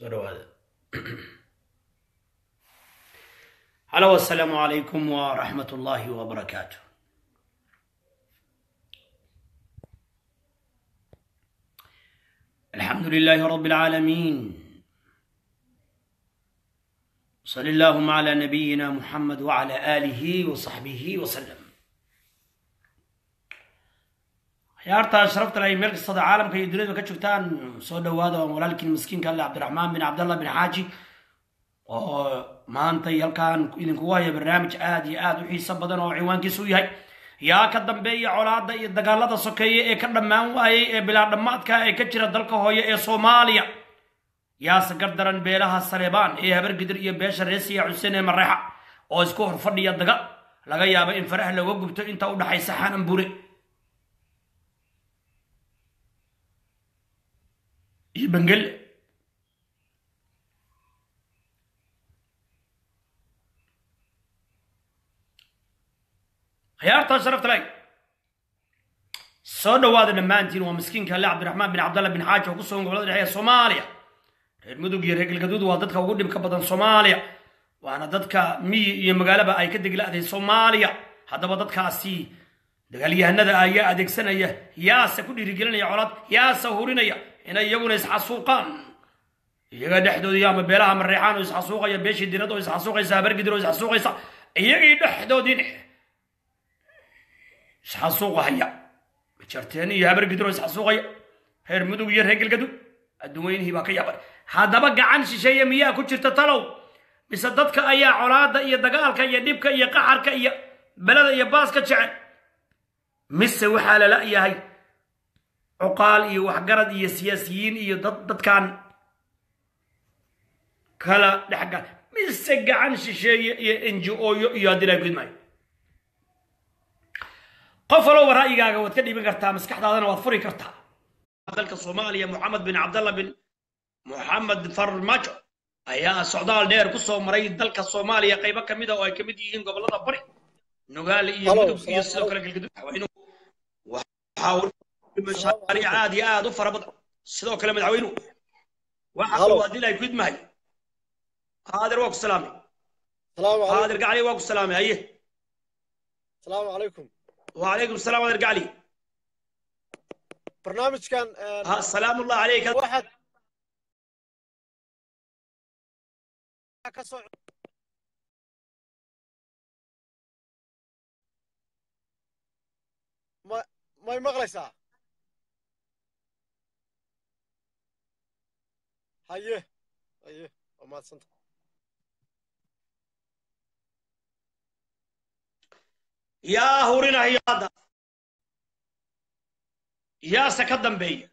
soo dhawaada halo assalaamu calaykum waraxmat ullaahi wabarakaatu alxamdu lilaahi rab اlcaalamiin sal allahuma cla nabiyina muxamed wcla aalihi wasaxbihi wasalam khiyaartaa sharafta ay meel kastada caalamka iyo duniyada ka joogtaan soo dhawaada waan walaalkiin miskiinka alle cabdiraxmaan bin cabdallah bin xaaji oo maantay halkaan idinkugu haya barnaamij aad iyo aad u xiiso badan oo ciwaankiisu u yahay yaa ka dambeeya colaadda iyo dagaalada sokeeye ee ka dhammaan waayey ee bilaa dhammaadka ee ka jira dalka hooye ee soomaaliya yaase gardaran beelaha saleebaan ee habargidir iyo beesha reesiya xuseen ee mareexa oo isku hor fadhiya daga laga yaabo in faraha looga gubto inta u dhaxaysa xanan bure iyo bangelle khiyaartaa sharafta lay soo dhawaada dhammaantiin waa miskiinka alle cabdiraxmaan bin cabdallah bin xaaji oo ku sugan gobolada dhexe ee soomaaliya reer mudug iyo reer galgaduud waa dadka ugu dhibka badan soomaaliya waana dadka miyi iyo magaalaba ay ka degla'day soomaaliya haddaba dadkaasi dagaalyahanada ayaa adeegsanaya yaase ku dhiirigelinaya colaad yaase hurinaya inay iyaguna isxasuuqaan iyaga dhexdoodii ama beelaha mareexaan oo isxasuuqaya beeshii dirad oo isxasuuqaysa habargidir oo isxasuuqaysa iyagii dhexdoodiin isxasuuqahaya majarteen iyo habargidir oo isxasuuqaya reer mudug iyo reer galgaduud adduunweynihii baa ka yaabay haddaba gacan shisheeye miyaa ku jirta talow mise dadka ayaa colaadda iyo dagaalka iyo dhibka iyo qaxarka iyo belada iyo baaska jecel mise waxaa lala yahay cuqaal iyo waxgarad iyo siyaasiyiin iyo dad dadkan kala dhexgal mise gacan shisheeye iyo enji-ooyo iyo haddii laa gudmaayo qof walowba ra'yigaaga waad ka dhiiban kartaa maskaxdaadana waad furi kartaa dalka soomaaliya moxamed bin cabdallah bin moxamed farmajo ayaa socdaal dheer ku soo maray dalka soomaaliya qaybo ka mida oo ay ka mid yihiin gobollada bari nugaale iyo mudug iyo sidoo kale galgaduud mashaariic aad iyo aad u fara badan sidoo kale madaxweynuhu waxa kaloo haddii lay gudmahay qaadir waa ku salaamay qaadir gacli waa ku salaamay haye asalaamu calaykum وعليكم السلام ورحمة الله barnaamijkan سلام الله عليك waxaad ka soo ma may maqlaysaa haye haye waa mahadsanta yaa hurinaya hadda yaase ka dambeeya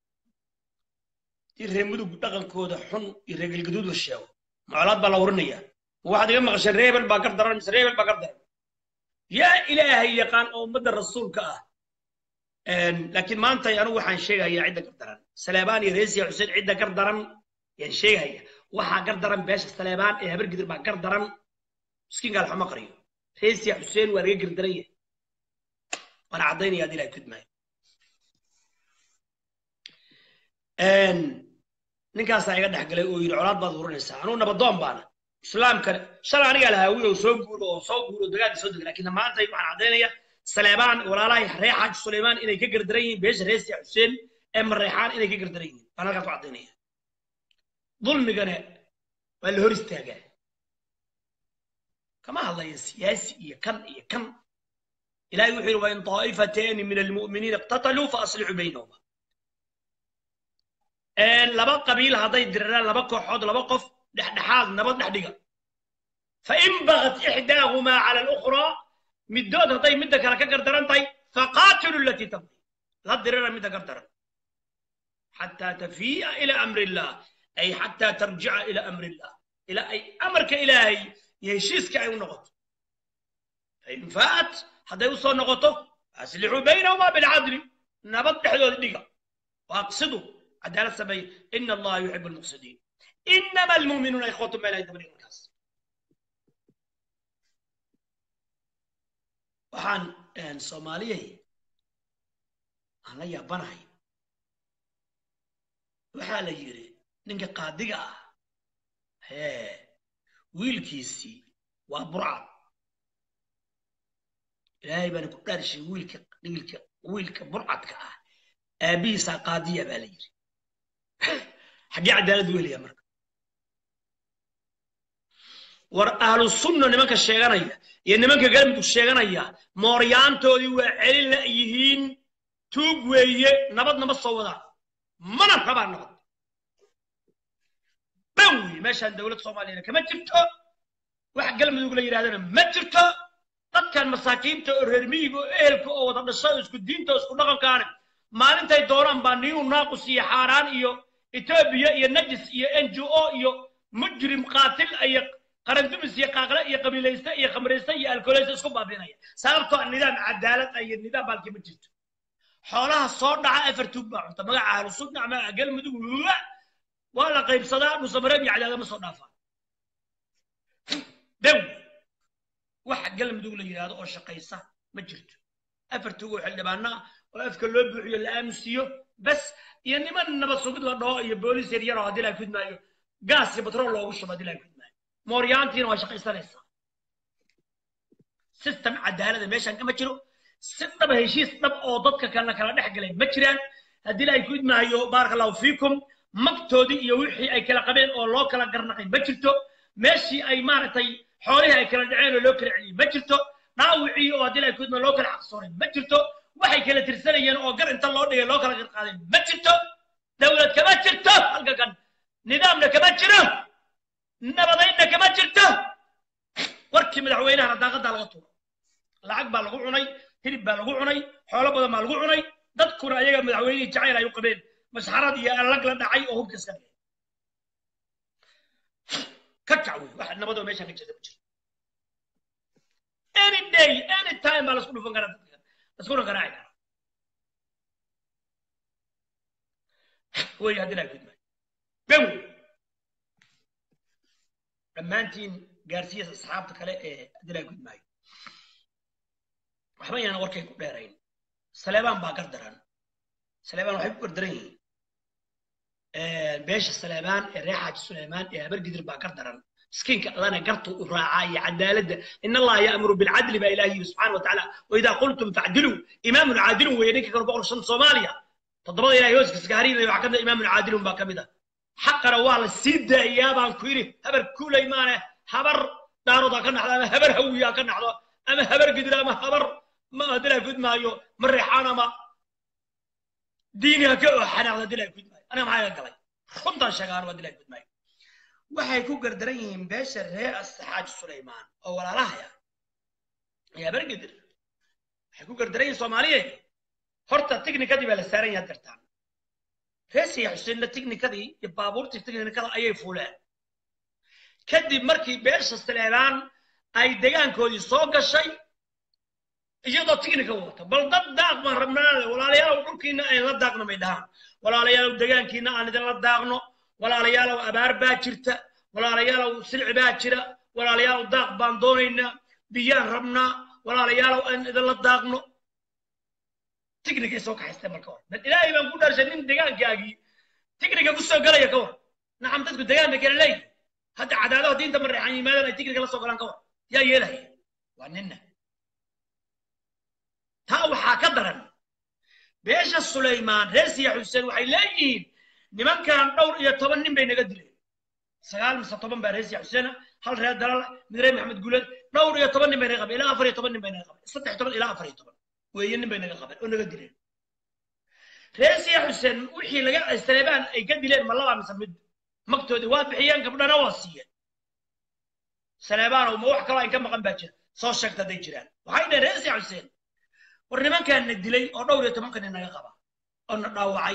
dii reer mudug dhaqankooda xun iyo reer galgaduud la sheego macolaad baa la hurinaya ma waxaad iga maqasheen reebel baa gar daran mise reebel baa gar daran yaa ilaahay yaqaan oo ummadda rasuulka ah laakiin maanta anigu waxaan sheegayaa cidda gar daran saleebaan iyo reesiya xuseen cidda gar daran yaan sheegaya waxaa gar daran beesha saleebaan ee habargidir baa gar daran miskiinka alxama qariyo reesiya xuseen waa laga gardaran yahay waana caddaynaya haddii ilahay kudmaayo ninkaasaa iga dhex galay oo yidhi colaad baad hurinaysaa anugu nabadoon baana islaamkana shalay anigaa lahaawiy oo soo guuro oo soo guuro dagaalka soo dega laakiin maanta waxaan caddaynaya saleebaan walaalahay reer xaaji suleymaan inay ka gardaran yihiin beesha reesiya xuseen ee mareexaan inay ka gardaran yihiin baan halkaas ku caddaynaya dulmigana waa la hor istaagaa kama hadlaya siyaasi iyo kan iyo kan ilahay wuxuu yidhi wain طaa'ifatani min almu'miniina iqtataluu faaslixuu baynahuma laba qabiil hadday diraraan laba kooxood laba qof dhexdhexaad nabad dhex dhiga fain bagat ixdaahumaa cala alukhraa middood hadday midda kale ka gardaran tahay faqaatilu alatii tabqi la dirira midda gardaran xataa tafii'a ila amri illah ay xataa tarjica ila amri illah ila ay amarka ilaahay iyo heshiiska ay u noqoto fain faat hadday u soo noqoto aslixuu baynahumaa bilcadli nabad dhexdooda dhiga waaqsidu cadaalad sameeye ina allaha yuxibu almuqsidiin inama almu'minuuna ikhwatu meel ay dabadhiga markaas waxaan soomaaliyay aan la yaabanahay waxaa la yidhi ninka qaadiga ah hee wiilkiisii waa burcad ilaahay baana ku dhaarshay wiilka wiilka wiilka burcadka ah aabihiisaa qaadiya baa la yidhi xaggee cadaalad weelaya marka war ahlu sunna nimanka sheeganaya iyo nimanka galmudug sheeganaya mooryaantoodii waa celin la yihiin tuug weeye nabadna ma soo wadaan mana rabaan nabad ban weeye meeshaan dowlad soomaaliyana kama jirto wax galmudug la yidhahdana ma jirto dadkan masaakiinta oo reer miyiga oo ehelka oo wada dhasho oo isku diinta oo isku dhaqankaana maalintay doonaan baa niyu naaqus iyo xaaraan iyo etoobiya iyo najis iyo n g o iyo mujrim qaatil iyo qarandumis iyo qaaqle iyo qabiilayste iyo khamrayste iyo alkooleyste isku baabiinaya sababtoo ah nidaam cadaalad ah iyo nidaam baalkii ma jirto xoolaha soo dhaca afar tuug baa cunta magaca ahlu sunna magaca galmudug wuwa waa la qaybsadaa dhusamareeb iyo cadaada ma soo dhaafaan dan waxa galmudug la yidhaahdo oo shaqaysa ma jirto afar tuug oo xildhibaana ah oo afka loo buuxiyo la aamusiyo bas iyo niman nabad sugid la dhaho iyo booliis yar yaroo haddii laa fidmaayo gaas iyo batrool loogu shubo haddii laa fidmaayo mooryaantiina waa shaqaysanaysaa system cadaalada meeshaan kama jiro si dhaba heshiis dhab oo dadka kalena kala dhex galay ma jiraan haddii laa fidmaayo baaraka allahu fiikum magtoodii iyo wixii ay kala qabeen oo loo kala garnaqay ma jirto meeshii ay maaragtay xoolihii ay kala dhaceen oo loo kala celiyey ma jirto dhaawicii oo haddii laa fidmaayo loo kala xaqsoonay ma jirto waxay kala tirsanayeen oo gar inta loo dhigay loo kala garqaaday ma jirto dowlad kama jirto halka kan nidaamna kama jiro nabadaynna kama jirto warkii madaxweynahana daaqadaa laga tuuro lacag baa lagu cunay hilib baa lagu cunay xoolo badan baa lagu cunay dadkuna ayaga madaxweynihii jacayl ay u qabeen masxarad iyo allag la dhacay oo hubka iska dhigay ka kac wey wax nabadoo meeshaan ka jirta ma jiro any day any time baa lasku dhufan karaa dadka iskuna garaaci kara wey haddii laa gudmaayo ben wey dhammaantiin gaarsiiyas asxaabta kale ee haddii laa gudmaayo waxba inaan warkay ku dheerayn saleebaan baa gardaran saleebaan waxay ku gardaran yihiin beesha saleebaan ee reer xaaji suleymaan ee habargidir baa gardaran مسكينك الله قرطوا وراعي عدالة إن الله يأمر بالعدل بإلهه سبحانه وتعالى وإذا قلتم فاعدلوا إمام عادل وينك كانوا بقول شن صوماليا تضرب إلى يوسف سكارين اللي بعكنا إمام عادل باكمدا حق روال السيدة إيابا كويري هبر كل إيمانه هبر دارو دا كنا حدا هبر هويا كنا حدا أما هبر قدر أما هبر ما أدري قد ما يو مريحانا ما ديني هكو حنا أدري قد ما أنا معايا قلي خمطة شغال وأدري قد ما waxay ku gardaran yihiin beesha reer asaxaaj sulaymaan oo walaalahaya ayaa bergidir waxay ku gardaran yihiin soomaaliyeed horta tiknikadii baa la saaran yahay dartaan reesiya xuseenna tiknikadii iyo baabuurtii tiknikada ayay fuuleen kadib markii beesha sulaymaan ay degaankoodii soo gashay iyadoo tiknika wata bal dad daaq baan rabnaa walaalayaalow dhulkiina ayn la daaqno may dhahaan walaalayaalow degaankiina aan idinla daaqno walaalayaalow abaar baa jirta walaalayaalow silci baa jira walaalayaalow daaq baan doonaynaa biyaan rabnaa walaalayaalow aan idinla daaqno tiknikay soo kaxaystay marka hore bal ilaahay baan ku dhaarshay nin degaankaagii tiknika ku soo galaya ka war nacam dadku degaan bay kala leeyihin hadda cadaadaha diinta mareexan yimaadaan ay tiknika la soo galaan ka war yaa yeelaya waa ninna taa waxaa ka daran beesha sulaymaan reer siya xuseen waxay leeyihiin nimankan dhowr iyo toban nin bay naga dileen sagaal mise toban baa reer siya xuseena hal reer dalal mid reer maxamed guuleed dhowr iyo toban nin bay naga qabeen ilaa afar iyo toban nin bay naga qabeen saddex toban ilaa afar iyo toban weeye nin bay naga qabeen oo naga dileen reer siya xuseen wixii laga saleebaan ay ka dileen ma labaa mise mid magtoodii waa bixiyeen gabdhana waa siiyeen saleebaanow ma wax kaloo ay ka maqan baa jira soo sheegta hadday jiraan waxay dhaheen reer siya xuseen war nimankaan na dilay oo dhowr iyo tobanka nin naga qaba oo na dhaawacay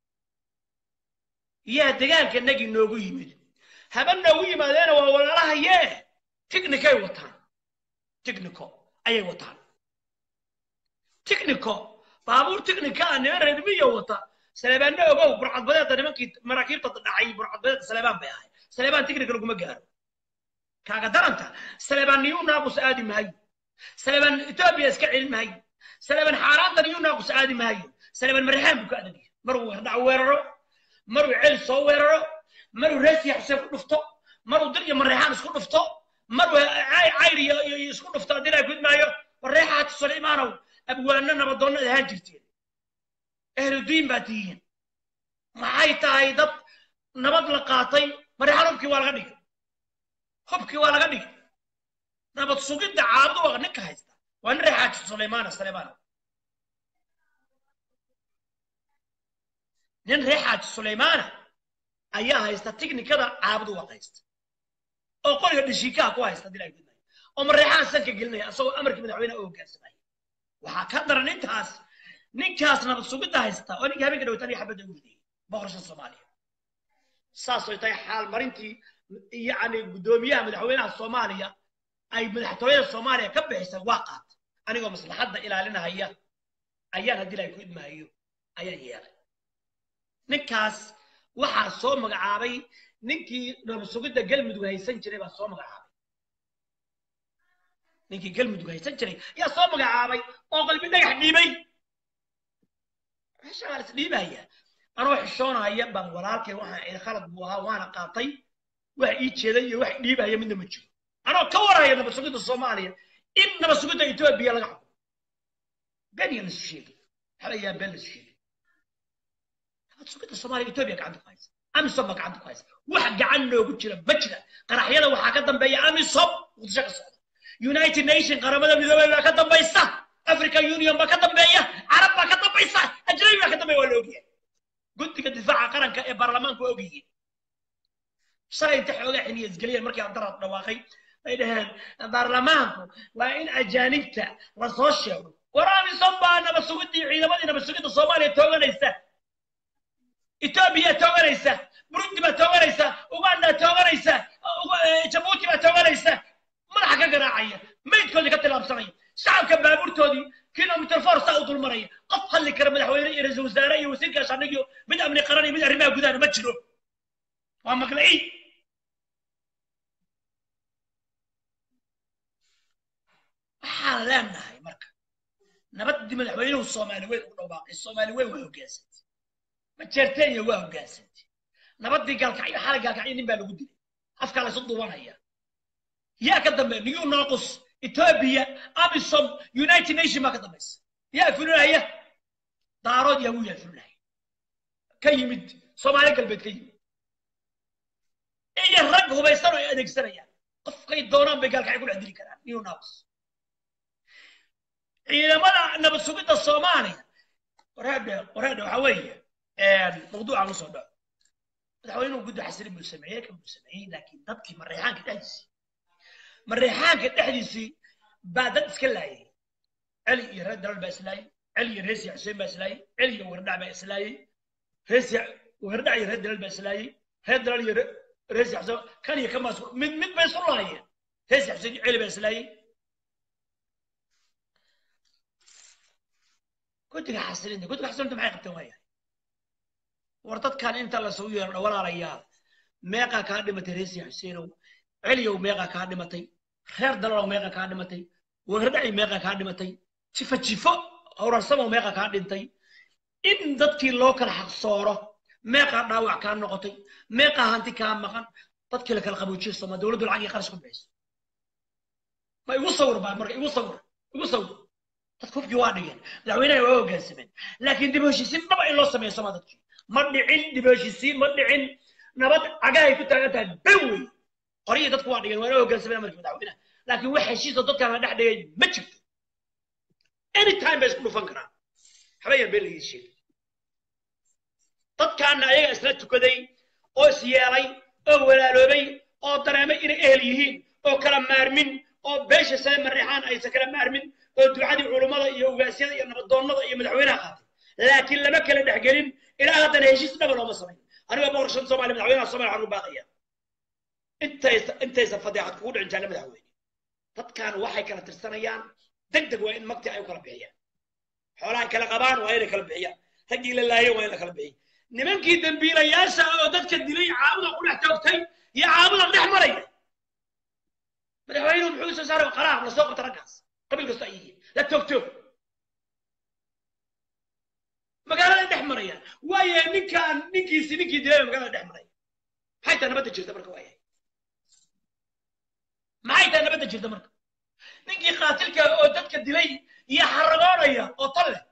yaa degaanka nagi noogu yimid haba noogu yimaadeena waa walaalahayee tiknikay wataan tikniko ayay wataan tikniko baabuur tiknika ah niman reermiya wata saleebaanna ogow burcadbadeedda nimankii maraakiibta dhacay burcadbadeedda saleebaan bay ahay saleebaan tiknika laguma gaaro kaaga daranta saleebaan niyuu naaqus aadi maayo saleebaan etoobiya iska celin maayo saleebaan xaaraanta niyuu naaqus aadi maayo saleebaan marixaan buu ka adagya maruu hardhac weeraro maruu cel soo weeraro maruu reesiya xuseen ku dhufto maruu dir iyo mareexaan isku dhufto maruu cayr iyo isku dhufto haddii laa gudmaayo mareexaati sulaymaanow abwaano nabadoonnad ahaan jirteen ehludiin baa tihiin maxay tahay dad nabad la qaatay mareexaan hubkii waa laga dhigay hubkii waa laga dhigay nabad sugidda caabdu waa ninka haysta waa nin reexaaji sulaymaana sulaymaanow nin reexaaji sulaymaana ayaa haysta tiknikada caabudu waa haysta oo qoriga dhishiikaha ku haysta hadii laa gudmaayo oo mareexaan sanka gelinaya asagoo amarkii madaxweynaha u hoggaansamaya waxaa ka daran nintaas ninkaas nabad sugidda haysta oo ninka habeenka dhawtaan iyo xabadda u ridayay boqorasha soomaaliya saasay tahay xaalmarintii yacni guddoomiyaha madaxweynaha soomaaliya ay madaxtooyada soomaaliya ka bixisay waa qaatay anigoo maslaxadda ilaalinahaya ayaan haddii laa ku idmaayo ayaan yeelay ninkaas waxaa soo magacaabay ninkii nabad sugidda galmudug haysan jiray baa soo magacaabay ninkii galmudug haysan jiray ayaa soo magacaabay oo qalbi dhagax dhiibay meesha waa is dhiibaya anoo xishoonaya baan walaalkay waxaan ii khalad buu ahaa waana qaatay wax ii jeeday iyo wax dhiibaya midna ma jiro anoo ka waraya nabad sugidda soomaaliya in nabad sugidda etoobiya laga xukumo beniya lasu sheegay waxba yaa been lasu sheegay nabad sugidda soomaaliya etoobiya gacanta ku haysa amisom baa gacanta ku haysa wax gacan noogu jira ma jira qaraxyada waxaa ka dambeeya amisom muqdisho ka socda united nation qaramada midoobay baa ka dambaysa african union baa ka dambeeya carab baa ka dambaysa ajnabi baa ka dambeeya waa la ogyahay guddiga difaaca qaranka ee baarlamaanku waa ogyihiin shalay inta xoogaa xiniya isgeliyeen markii aan daraad dhawaaqay ay dhaheen baarlamaanku waa in ajaanibta lasoo sheego war amisom baa nabad sugidii ciidamadii nabad sugidda soomaaliya tooganaysa etoobiya tooganaysa burundi baa tooganaysa uganda tooganaysa jabuuti baa tooganaysa madaxa ka garaacaya maydkoodii ka tilaabsanaya shacabka baabuurtoodii kilomitr for saa u dulmaraya qof hadli kara madaxweyne iyo ra-iisul wasaare iyo wasiirka sharnigiyo mid amni qaran iyo mid arrimaha gudahana ma jiro waa maqlaci waxaan leenahay marka nabaddii madaxweynuhu soomaali weyn ugu dhawaaqay soomaali weyn waa hoggaansantay majeerteenya waa hoggaansantay nabaddii gaalkacyo xalay gaalkacyo nin baa lagu dilay afkaa laysu duwanaya yaa ka dambeeya new nocus ethiopia amisom united nation baa ka dambaysa yaa fulinaya daarood yaa wiyaa fulinaya ka yimid soomaali galbeed ka yimid iyo rag hubaysan oo ay adeegsanayaan qofkay doonaan bay gaalkacyo ku dhex dili karaan new nocus ciidamada nabad sugidda soomaaliya wareedhe wareedhe waxaa weeye mawduucaan usoo dhaco madaxweynuhu guddi xasilin buu sameeyey kan buu sameeyey laakiin dadkii mareexaanka dhexdiisii mareexaanka dhexdiisii baa dad iska laayay celi iyo reer dalal baa islaayay celi iyo reesiya xuseen baa islaayay celi iyo wardhac baa islaayay reesiya wardhac iyo reer dalal baa islaayay reer dalal iyo reesiya xuseen kan iyo kan baa mid mid bay isu laayeen reesiya xuseen iyo celi baa islaayay guddiga xasilinta guddiga xasilinta maxay qabteen waayahay war dadkan inta lasugu yeero walaalayaa meeqaa kaa dhimatay reesiya xuseenow celiyow meeqaa kaa dhimatay reer dalalow meeqaa kaa dhimatay wardhaci meeqaa kaa dhimatay jifo jifo howrarsamow meeqaa kaa dhintay in dadkii loo kala xaqsooro meeqaa dhaawac kaa noqotay meeqaa hanti kaa maqan dadkii la kala qaboojiyo sooma dowladdu lacag iyo qarash ku bixiso ma igu sawir baa marka igu sawir igu sawir dadku hubkii waa dhigeen madaxweynaha waa hoggaansameen laakiin dib u heshiisiin dhaba in loo sameeyo sooma dadkii ma dhicin dib u heshiisiin ma dhicin nabad cagahay ku taagan tahay ben wey qoryihii dadku waa dhigeen waana hoggaansameen amarkii madaxweynaha laakiin wax heshiisoo dadkaan la dhex dhigay ma jirto anytime bay isku dhufan karaan habeeyaan been lagii sheegay dadkaana ayaga isla tukaday oo is yeelay oo walaaloobay oo dareemay inay ehel yihiin oo kala maarmin oo beesha sare mareexaan aysan kala maarmin oo ducadii culummada iyo ugaasyada iyo nabadoonnada iyo madaxweynaha qaatay laakiin lama kala dhexgelin ilaa haddana heshiis dhaba looma samayn aniga boqorshada soomaaliya madaxweynaha soomaaliya waxaan u baaqaya intaysa intaysa fadeexad kugu dhicin jaana madaxweyne dadkan waxay kala tirsanayaan deg deg waa in magti ay u kala bixiyaan xoolaha kala qabaan waa inay kala bixiyaan raggii la laayay waa in la kala bixiy nimankii dambiilayaasha oo dadka dilay caabuda ku dhex toogtay iyo caabuda dhex maraya madaxweynuhu muxuu soo saaray qaraar la soo qabta raggaas qabiil kasta ay yihiin la toogto magaalada dhex marayaan waaye ninkaan ninkiisi ninkii dilay magaalada dhex maraya maxay tahay nabadda jirta marka waayahay maxay tahay nabadda jirta marka ninkii qaatilka oo dadka dilay iyo xaragoonaya oo tal leh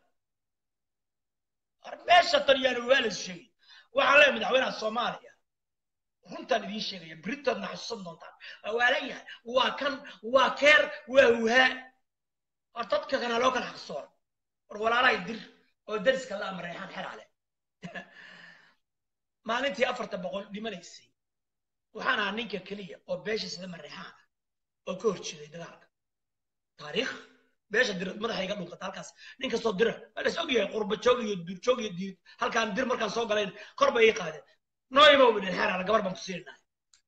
meesha tan yaanu waa la sheegay waxaan leeyahay madaxweynaha soomaaliya runtaan idiin sheegaya beritoodna xasuusan doontaan waa leeyahay waa kan waa keer waa wuhaa war dadka kana loo kala xaqsoon war walaalahay dir oo dariska la amreexaan xeraale maalintii afarta boqol dhimanaysay waxaan ahaa ninka keliya oo beesha sida mareexaan ah oo ka hor jeeday dagaalka taariikh beesha dir madaxa iga dhunkata halkaas nin kastoo dira waa las ogyahay qurba joog iyo duurjoog iyo diid halkaan dir markaan soo galayn kor bay ii qaadeen nooyba ubidhin xeraale gabar baan ku siinahay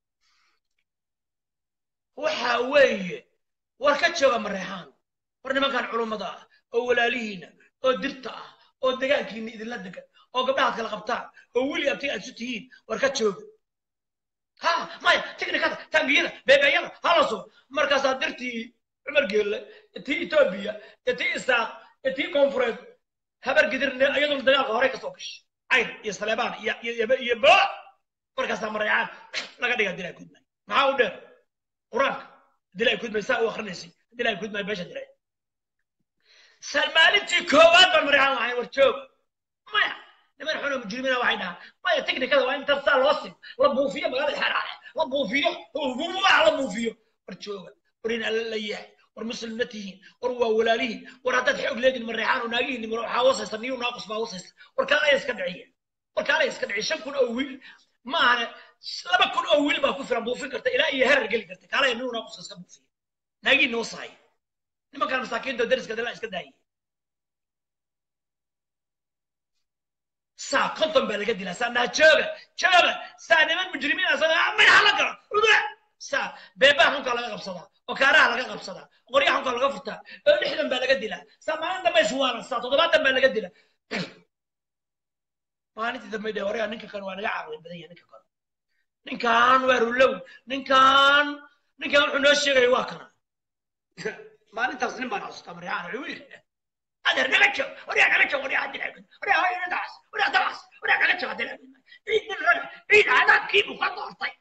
waxa weeye war ka jooga mareexaan war nimankan culummada ah oo walaalihiina oo dirta ah oo degaankiina idinla degan oo gabdhahaad kala qabtaan oo weli abti aad isu tihiin war ka jooga ha maya tiknikada taangiyada beebeeyada halaso markaasaa dirtii cumar geelle tii etoobiya tii isaaq tii koonfureed habar gidirne iyaduna dagaalka horey kasoo gashay cayr iyo saleebaan iyo bo markaasaa mareecaan laga dhiga dilaa kudmay maxaa u dheer qur-aanka dilaa kudmay saa u akrinaysay dilaa kudmay beesha diray salmaalintii koowaad baan mareexaan lahayn war joog maya niman xun oo mujrimiina waxay dhahaan maya tiknikada waa inta saa loo sim la buufiyo magaalada xeraale la buufiyo hubuubaha la buufiyo war jooga war in alla la yahay war muslimna tihiin war waa walaalihiin war haddaad xoog leedin mareexaan oo naagihiin nimro waxaa wasaysa niyu naaqus baa wasaysa war kaalaya iska dhiciya war kaalaya iska dhiciya shan kun oo wiil ma ahane laba kun oo wiil baa ku filan buufin karta ilaa iyo herar geli karta kaalaya niyu naaqus iska buufiya naagihiin noo sahay nimankaan masaakiinta dariska dala iska daayay saa konton baa laga dilaa saa naha jooga jooga saa niman mujrimiin asaga madaxa la galo uga saa beebaha xunkaa laga qabsadaa oo kaaraha laga qabsadaa oo qoryaha xunkaa laga furtaa oo lixdan baa laga dilaa saa maalin dambe iswaalan saa toddobaatan baa laga dilaa maalintii dambe dhe horeya ninka kan waa naga caqli badan yahay ninka kan ninkan waa rulow ninkan ninkan wuxuu noo sheegaya waa kana maalintaas nin baan xasuustaa mareexaan wuxuu yidhi adeer naga joog waryaa naga joog waryaa dilaa waryaa hooyana daas waryaa daas waryaa naga joog dilaa ciid nin raga ciid cadaabkii buu ka doortay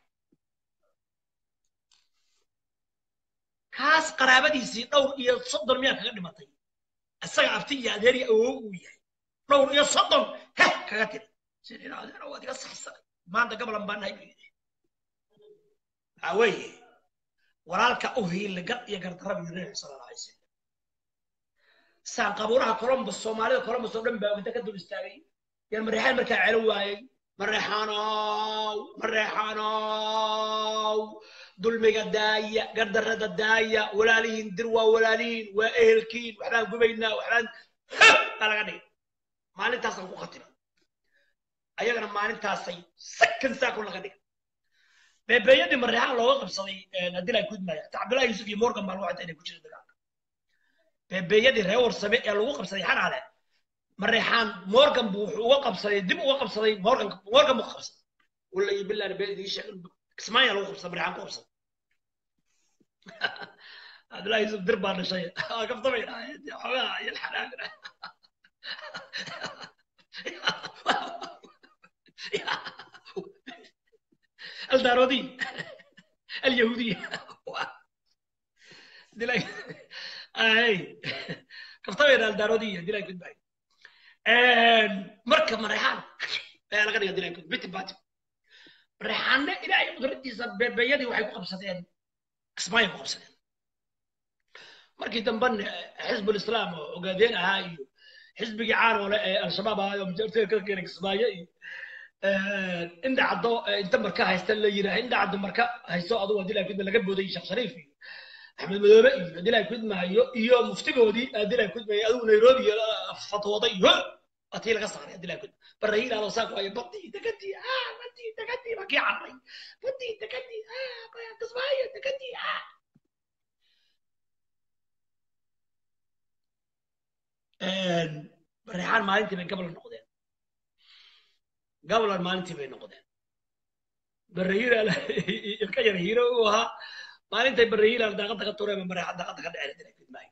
kaas qaraabadiisii dhowr iyo soddon miyaa kaga dhimatay isaga abti iyo adeeri awow uu yahay dhowr iyo soddon heh kaga tiri sidii adeer waad iga saxsanay maanta gabalan baan nahay buu yidhi waxaa weeye walaalka u hiila gar iyo gardarraba yidhi nabi sala alla alay wasalam saan qabuuraha columbus soomaalida columbus oo dhan baa inta ka dul istaagay yaan mareexaan markaa celo waayey mareexaanow mareexaanow dulmiga daaya gardarrada daaya walaalihiin dir waa walaalihiin waa ehelkiin waxbaan gubaynaa waxbaan baa laga dhigay maalintaasaan ku khatimay ayagana maalintaasay sakan saakun laga dhigay beebeeyadii mareexaan looga qabsaday adilaa gudmaya hata cabdullahi yuusuf iyo morgan baa lagu xataa inay ku jira dagaalka beebeeyadii reer warsame ee lagu qabsaday xanaale mareexaan morgan buu wuxuu uga qabsaday dib uga qabsaday morgan morgan buu qabsaday wallahi billahi been idiin sheeg kismaaya lagu qabsaday mareexaan ku qabsaday cabdullahi yuusuf dir baa dhashay kaftamay xogaa iyo xanaag الدارودي اليهودية دي اي كفتاوي الدارودية دي لايك باي مركب مريحان لا لا غير دي لايك بيت بات ريحان الى اي قدرتي بيدي waxay ku qabsadeen kismaayo ku qabsadeen markii damban xisbul islaam oo ogaadeen ahaa iyo xisbigii caan oo leh al-shabaab ahaa oo mujartay ka keenay kismaayo iyo inda caddo inta marka haysta la yiraah inda caddo marka haysto aduu adilaa kudma laga booday sheekh shariif iyo axmed madoobe iyo adilaa kudmahayo iyo muftigoodii adilaa kudmaya aduu nairobi fatwooday iyo atii laga saaray adilaa kudma barahiil adoo saak waayo badii degadii ah badii degadii baa kii carray badii degadii ah kismaayo degadii ah reexaan maalintii bay gabal noqdeen gabalan maalintii bay noqdeen barahiilaal ilka yar hiiro uu ahaa maalintay barahiilaal daaqadda ka tureen mareexan daaqadda ka dhaceen dila gudmaayo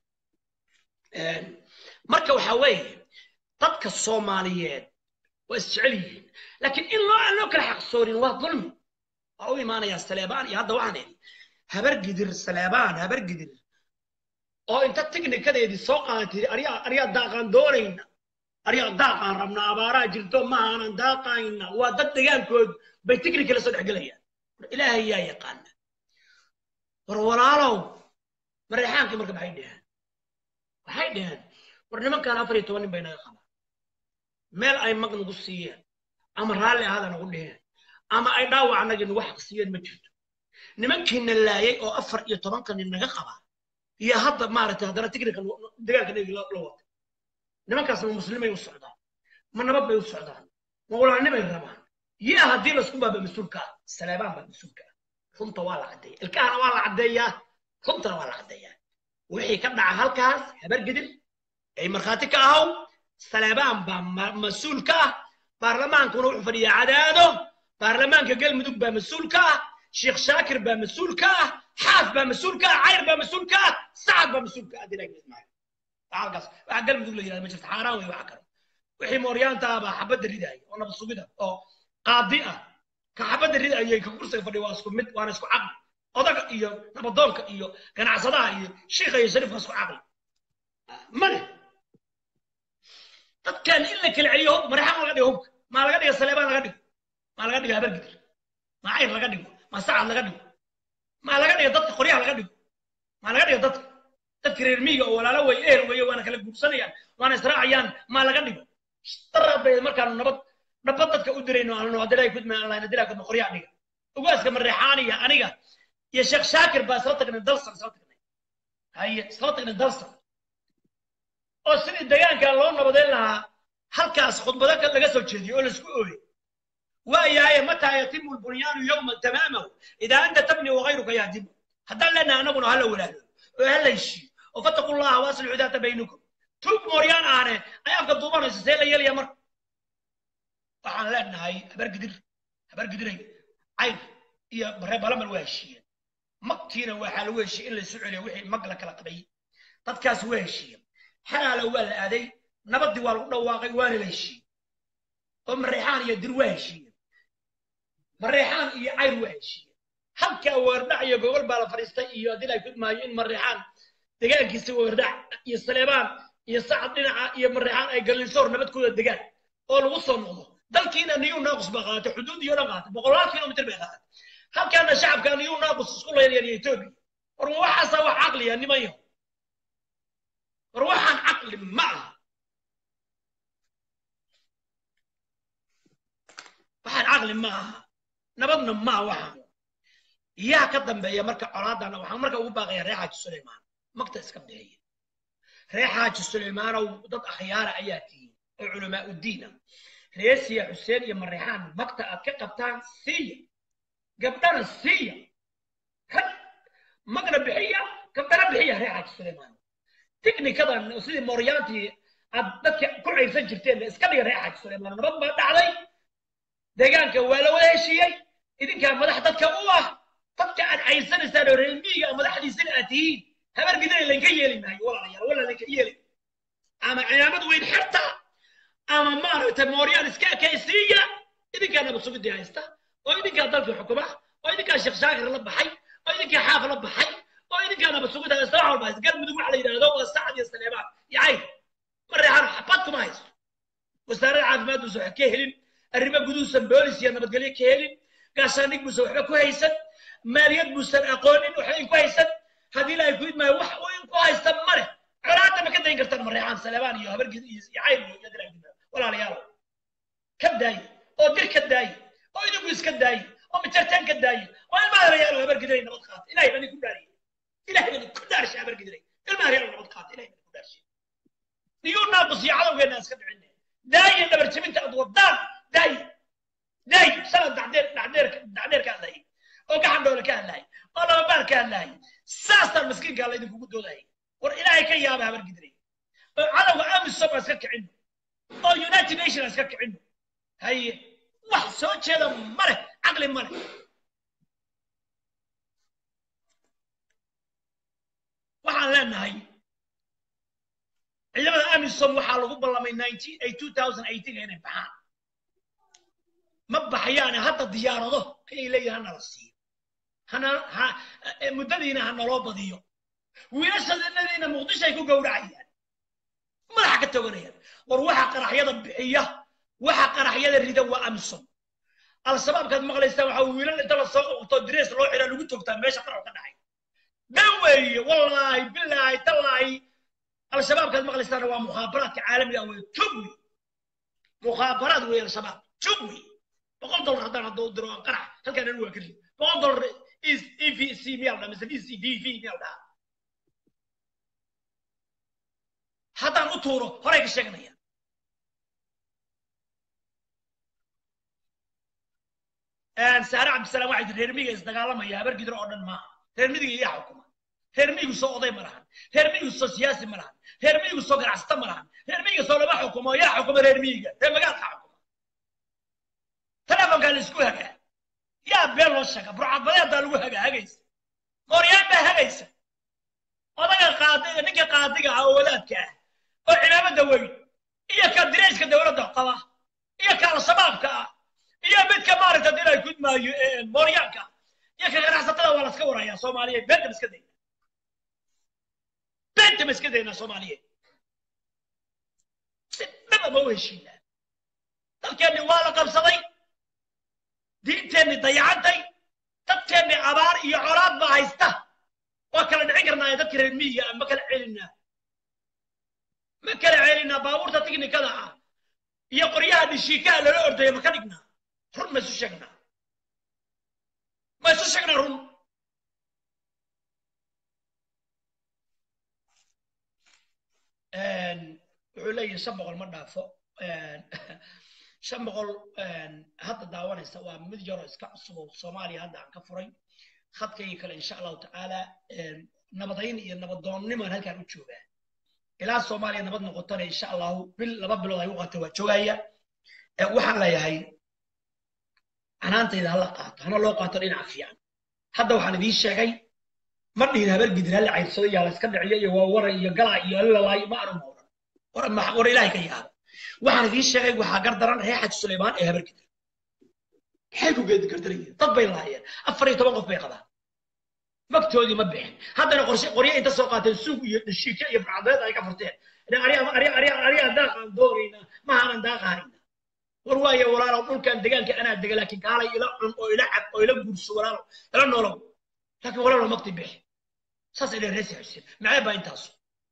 marka waxaa weeye dadka soomaaliyeed waa isjecel yihiin laakiin in loo aan loo kala xaqsoonin waa dulmi waa u imaanayaa saleebaan iyo hadda waxaan idhi habar gidir saleebaan habar gidir oo inta tiknikadeedii soo qaadatay aryaa aryaa daaqaan doonayna aryaa daaqaan rabnaa abaaraa jirto ma aanan daaqayna waa dad degaankood bay tiknika la soo dhexgelayaan ilaahay yaa yaqaana war walaalow mareexaankii marka maxay dheheen waxay dheheen war nimankaan afar iyo toban nin bay naga qabaan meel ay mag nagu siiyeen ama raalli ahaada nagu dheheen ama ay dhaawac anagii nagu xaq siiyeen ma jirto nimankiina laayay oo afar iyo tobanka nin naga qabaa iyo hadda maaragtay haddana tiknika dagaalka nagi la watay nimankaas ma muslimay u socdaan ma nabad bay u socdaan ma walaanimay rabaan yaa haddii laisku baaba mas-uulka ah saleebaan baa mas-uulka ah runta waa la caddeeya ilkahana waa la caddeeyaa runtana waa la caddeeyaa wixii ka dhaca halkaas habar gidir ay markhaati ka ahaw saleebaan baa mas-uul ka ah baarlamaankuna wuxuu fadhiyaa cadaado baarlamaanka galmudug baa mas-uul ka ah sheekh shaakir baa mas-uul ka ah xaas baa mas-uul ka ah cayr baa mas-uul ka ah sacad baa mas-uul ka ah dilaa ismaaciil halkaas waxa galmudug la yidhahda ma jirto xaaraan wey waxa kale wixii mooryaanta ah baa xabadda ridaaya oo nabad sugida oo qaadi ah ka xabadda ridayay ka kursiga fadhiya waa isku mid waana isku caqli odaga iyo nabadoonka iyo ganacsadaha iyo shiikha iyo shariifka isku caqli mane dadkan in la kala celiyo hub mareexaan laga dhigo hubka maa laga dhiga saleebaan laga dhigo maa laga dhigo habargidir maa cayr laga dhigo maa sacad laga dhigo maa laga dhiga dadka qoryaha laga dhigo maa laga dhiga dadka dadka reer miyiga oo walaalo way eher weeye waana kala guursanayaan waana israacayaan maa laga dhigo daraad bay markaanu nabad nabad dadka u dirayno aanu hadilay kudma online hadilay kudma qoryaha dhiga ugaaska mareexaaniya aniga iyo sheekh shaakir baa isla tagnay dalsan isla tagnay haye isla tagnay dalsan oo sidii degaanka loo nabadeyn lahaa halkaas khudbado laga soo jeediyey oo laisku ooyey waayahay mataa yatimu lbunyaanu yowma tamaamahu idaa anta tabni wagayruka yahdimu haddaan leenahay anaguna hala walaalo oo hala heshiiyo oo fataqu llaha waaslixu daata baynukum tuug mooryaan ahne ay afka duubanayso see la yeelaya marka waxaan leenahay habargidir habargidiray cayr iyo baree balamal waa heshiiyeen magtiina waxaa lagu heshiiyey in laysu celiyo wixii mag la kala qabay dadkaas waa heshiiyeen xalaala waa la aaday nabaddii waa lagu dhawaaqay waana la heshiiyey oo mareexaan iyo dir waa heshiiyeen mareexaan iyo cayr waa heshiiyeen halkaa weerdhac iyo gogol baa la fadhiistay iyo haddii la kudmaayo in mareexaan degaankiisa weerdhac iyo saleebaan iyo sacad dhinaca iyo mareexaan ay galinsoor nabadkooda degaan oo lagu soo noqdo dalkiina niyuu naaqus baa qaadatay xuduud iyo dhan qaadatay boqolaal kilomitr bay qaadatay halkaana shacabka niyuu naaqus isku layaryariya etoobiya war ma waxaasa wax caqliya nimayo war waxaan caqli ma aha waxaan caqli ma aha nabadna ma aha waxaan yaa ka dambeeya marka colaadana waxaan marka ugu baaqaya reer xaaji suleymaan magta iska bixiya reer xaaji suleymaanow dad akhyaara ayaa tihiin oo culamaa uddiina reer siya xuseen iyo mareexaan magta aad ka qabtaan siiya gabdhana siiya rag magna bixiya gabdhana bixiya reer xaaji suleymaan tiknikadan sidii mooryaantii aad dadka ku cayrsan jirteen iska dhiga reer xaaji suleymaan nabad baa dhacday deegaanka waa la wada heshiiyey idinkaa madax dadka u ah dadka aad cayrsanaysaan oo reer miyiga madaxdiisana aad tihiin habar gidana laynka yeeli maayo walaalayaal wala laynka yeeli ama ciyaamad weyn xirta ama maaragtay mooryaan iska ekaysiiya idinkaa nabad sugidii haysta oo idinkaa dalkii xukuma oo idinkaa sheekh shaakir la baxay oo idinkaa xaaf la baxay oo idinkaa nabad sugid haysta wax walba haysta galmudug waxa la yidhahdo waa sacad iyo saleebaan iyo cayr mareexan xabad kuma haysto wasaaradda caafimaad buusan wax ka helin arrimo guduusan boolis iyo nabadgelyo ka helin gaashaandhig buusan waxba ku haysan maaliyad buusan aqoonin waxba ku haysan haddii ilaahay ku idmaayo wax uu ku haysta male colaadda ma ka dayn kartaan mareexaan saleebaan iyo habargid iyo cayr iyo iyo dilaa walaalayaal ka daaye oo dir ka daaye oo idinku iska daaye oo mijartaan ka daaye oo ilmaha reyaalo habargidiray nabad qaata ilahay bani ku dhaariye ilahay bani ku dhaarshay habargidiray ilmaha reyaalo nabad qaata ilahay bani ku dhaarshay niyuu naaqus iyo cadowgeena iska dhicine daaye dhabar jebinta aad wadaan daaye daaye sanad dacdeer dacdeer dacdeer ka hadlayay oo gacan dhoole ka hadlayay oo lababaal ka hadlayay saastaan miskiinkaa laydinkugu doodayay war ilaahay ka yaaba habargidiray oo cadowga amisom baa iska kicin oo united nation iska kicin haye wax soo jeeda male caqli male waxaan leenahay ciidamada amisom waxaa lagu ballamay inay baxaan ma baxayaane hadda diyaarado ayay leeyihin hanala siiyo hana ha muddadiina ha naloo badiyo wiilashadanadiina muqdisho ay ku gowracayaan madaxa ka toganayaan war waxa qaraxyada bixiya waxa qaraxyada rida waa amsom al-shabaabkaad maqlaysaan waxaa wiilal inta lasoo uqto direes loo xiraa lagu toogtaa meesha qarax ka dhacay dan weeye wallaahi bilaahi tallaahi al-shabaabkaad maqlaysaan waa mukhaabaraadka caalamiga wey tug wey mukhaabaraad wey al-shabaab tug wey boqol dollar haddaan hadduu diro aan qarax halkaan anu waa ka rid boqol dollar e v c miyaa dhaa mise e c v v miyaa dhaa haddaan u tuuro horay ka sheeganaya saare cabdisalaam waxay tiri reer miyiga isdagaalamaya habar gidro oo dhan maaha reer miyiga iyaa xukuma reer miyigu soo oday ma lahan reer miyigu soo siyaasi ma lahan reer miyigu soo ganacsata ma lahan reer miyiga soo lama xukumo yaa xukuma reer miyiga reer magaalka xukuma telefonkaa la isku hagaa yaa been loo sheega burcadbadeedaa lagu hagaa hagaysa mooryaan baa hagaysa odaga qaadiga ninka qaadiga ah oo wadaadka ah oo cimaamada weyn iyo ka direyska dowladda qaba iyo ka al-shabaabka ah iyo midka maaragta dilay gudmaayo mooryaanka iyo ka ganacsatada waa laska warayaa soomaaliyeed beenta ma iska dayna beenta ma iska daynaa soomaaliyeed si dhaba ma u heshiinaa dalkeenni waa la qabsaday diinteenni dayacantay dadkeenni abaar iyo colaad baa haysta waa kala dhicin karnaa dadka reer miyiga ah ma kala celinaa ma kala celinaa baabuurta tiknikada ah iyo qoryaha dhishiikaha lala ordaya ma ka dhignaa run ma isu sheegnaa ma isu sheegnaa run wuxuu leeyahay shan boqol ma dhaafo shan boqol hadda daawanaysa waa mid yaroo iska cusub oo soomaaliya hadda aan ka furay khadkaygii kale insha allahu tacaala nabadayn iyo nabadoonnimaan halkaan u joogaa ilaa soomaaliya nabad noqotona insha allahu bil laba bilood ay u qata waa joogaya waxaan leeyahay canaantayda hala qaato hana loo qaato dhinaca fiican hadda waxaan idiin sheegay ma dhihin habar gidir hala cayrsado yaa la iska dhiciyo iyo waa waran iyo galaa iyo lalalaay ma aanu mooran war ilaahay ka yaaba waxaan idiin sheegay waxaa gardaran reer xaj suleymaan ee habar gidir maxay ku geedi gardarayeen dad bay lahaayeen afar iyo toban qof bay qabaan magtoodii ma bixin haddana qorshe qoryo inta soo qaateen suug iyo dhashiike iyo bacdeed ay ka furteen ariyaa daaqaan doonayna mahaanan daaqaanayna war waaye walaalow dhulkan degaanka anaa dega laakiin kaalay ila cun oo ila cab oo ila guurso walaalow ila noolow laakiin walaalow magti bixi saas ila reesi xuseen maxay baa intaasu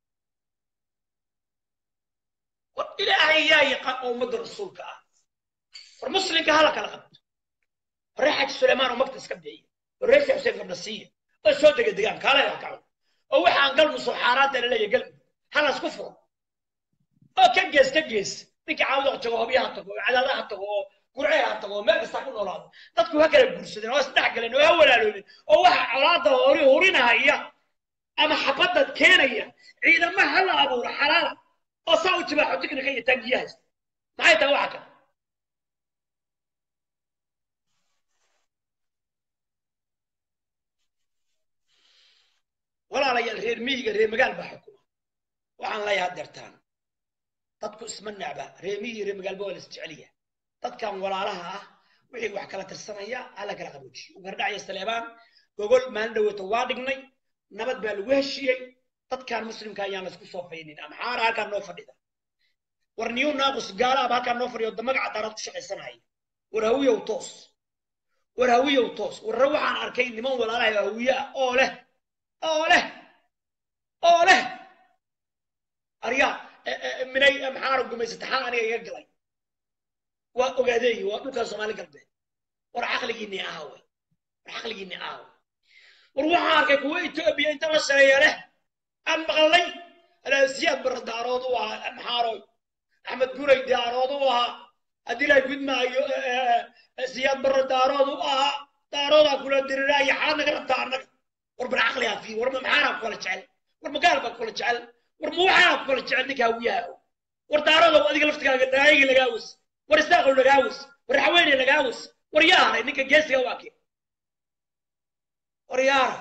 war ilaahay yaa yaqaan oo ummadda rasuulka ah war muslimka hala kala qabto waree xaji suleymaan oo magta iska bixiya war reesi xuseen gabdha siiya oo soo dega degaan kaalay ha kaco oo waxaan galmu soo xaaraanta la leeyahay galmu hala isku furo oo ka gees ka gees ninka caawda tago hobyaha tago oo cadaadaha tago oo gurceha tago oo meel kasta ku noolaado dadku ha kala guursadeen oo isdhex galeen oo ha walaaloobeen oo waxa colaada hori hurinahaya ama xabadad keenaya ciidama ha la abuuro xalaala oo saa u jibaaxo tiknika iyo tangiya haysta maxay tahay waxa kale walaalayaal reer miyiga reer magaal baa xukuma waxaan leeyahay deertaan dadku isma necba reer miyiga reer magaalba waa la isjeceliya dadkan walaalaha ah wixii wax kala tirsanaya hala kala qaboojiyo ugardhacyo saleebaan gogol maalin dhaweeto waa dhignay nabad baa lagu heshiiyey dadkan muslimka ayaan laisku soo faynin amxaara halkaan noo fadhida war niyu naaqus gaalaaba halkaan noo fadhiyo magaca daaraad ku shaqaysanaya war hawiyow toos war hawiyow toos warre waxaan arkay niman walaalaha hawiye ah oo leh oo leh oo leh aryaa minay maxaana gumaysata xaa aniga iga galay waa ogaadeeyi waa dhulkan soomaali galbeed war caqligiinni aawe war caqligiinni aawe war waxaan arkay kuwa etoobiya inta la shareeya leh aan maqlay siyaad barre daarood u ahaa maxaaroy axmed guray daarood u ahaa haddii la gudmaayo siyaad barre daarood u ahaa daaroodaa kula diriraaya xaad naga rabtaa annaga war bar caqligaa fi war ma maxaanaa kula jecel war ma gaal baa kula jecel war ma waxaanaa kula jecel ninka hawiyaha war daaroodow adiga laftigaaga daayigi lagaa was war isaaqow lagaa was war xaweene lagaa was war yaa haray ninka geesiga waa kee war yaara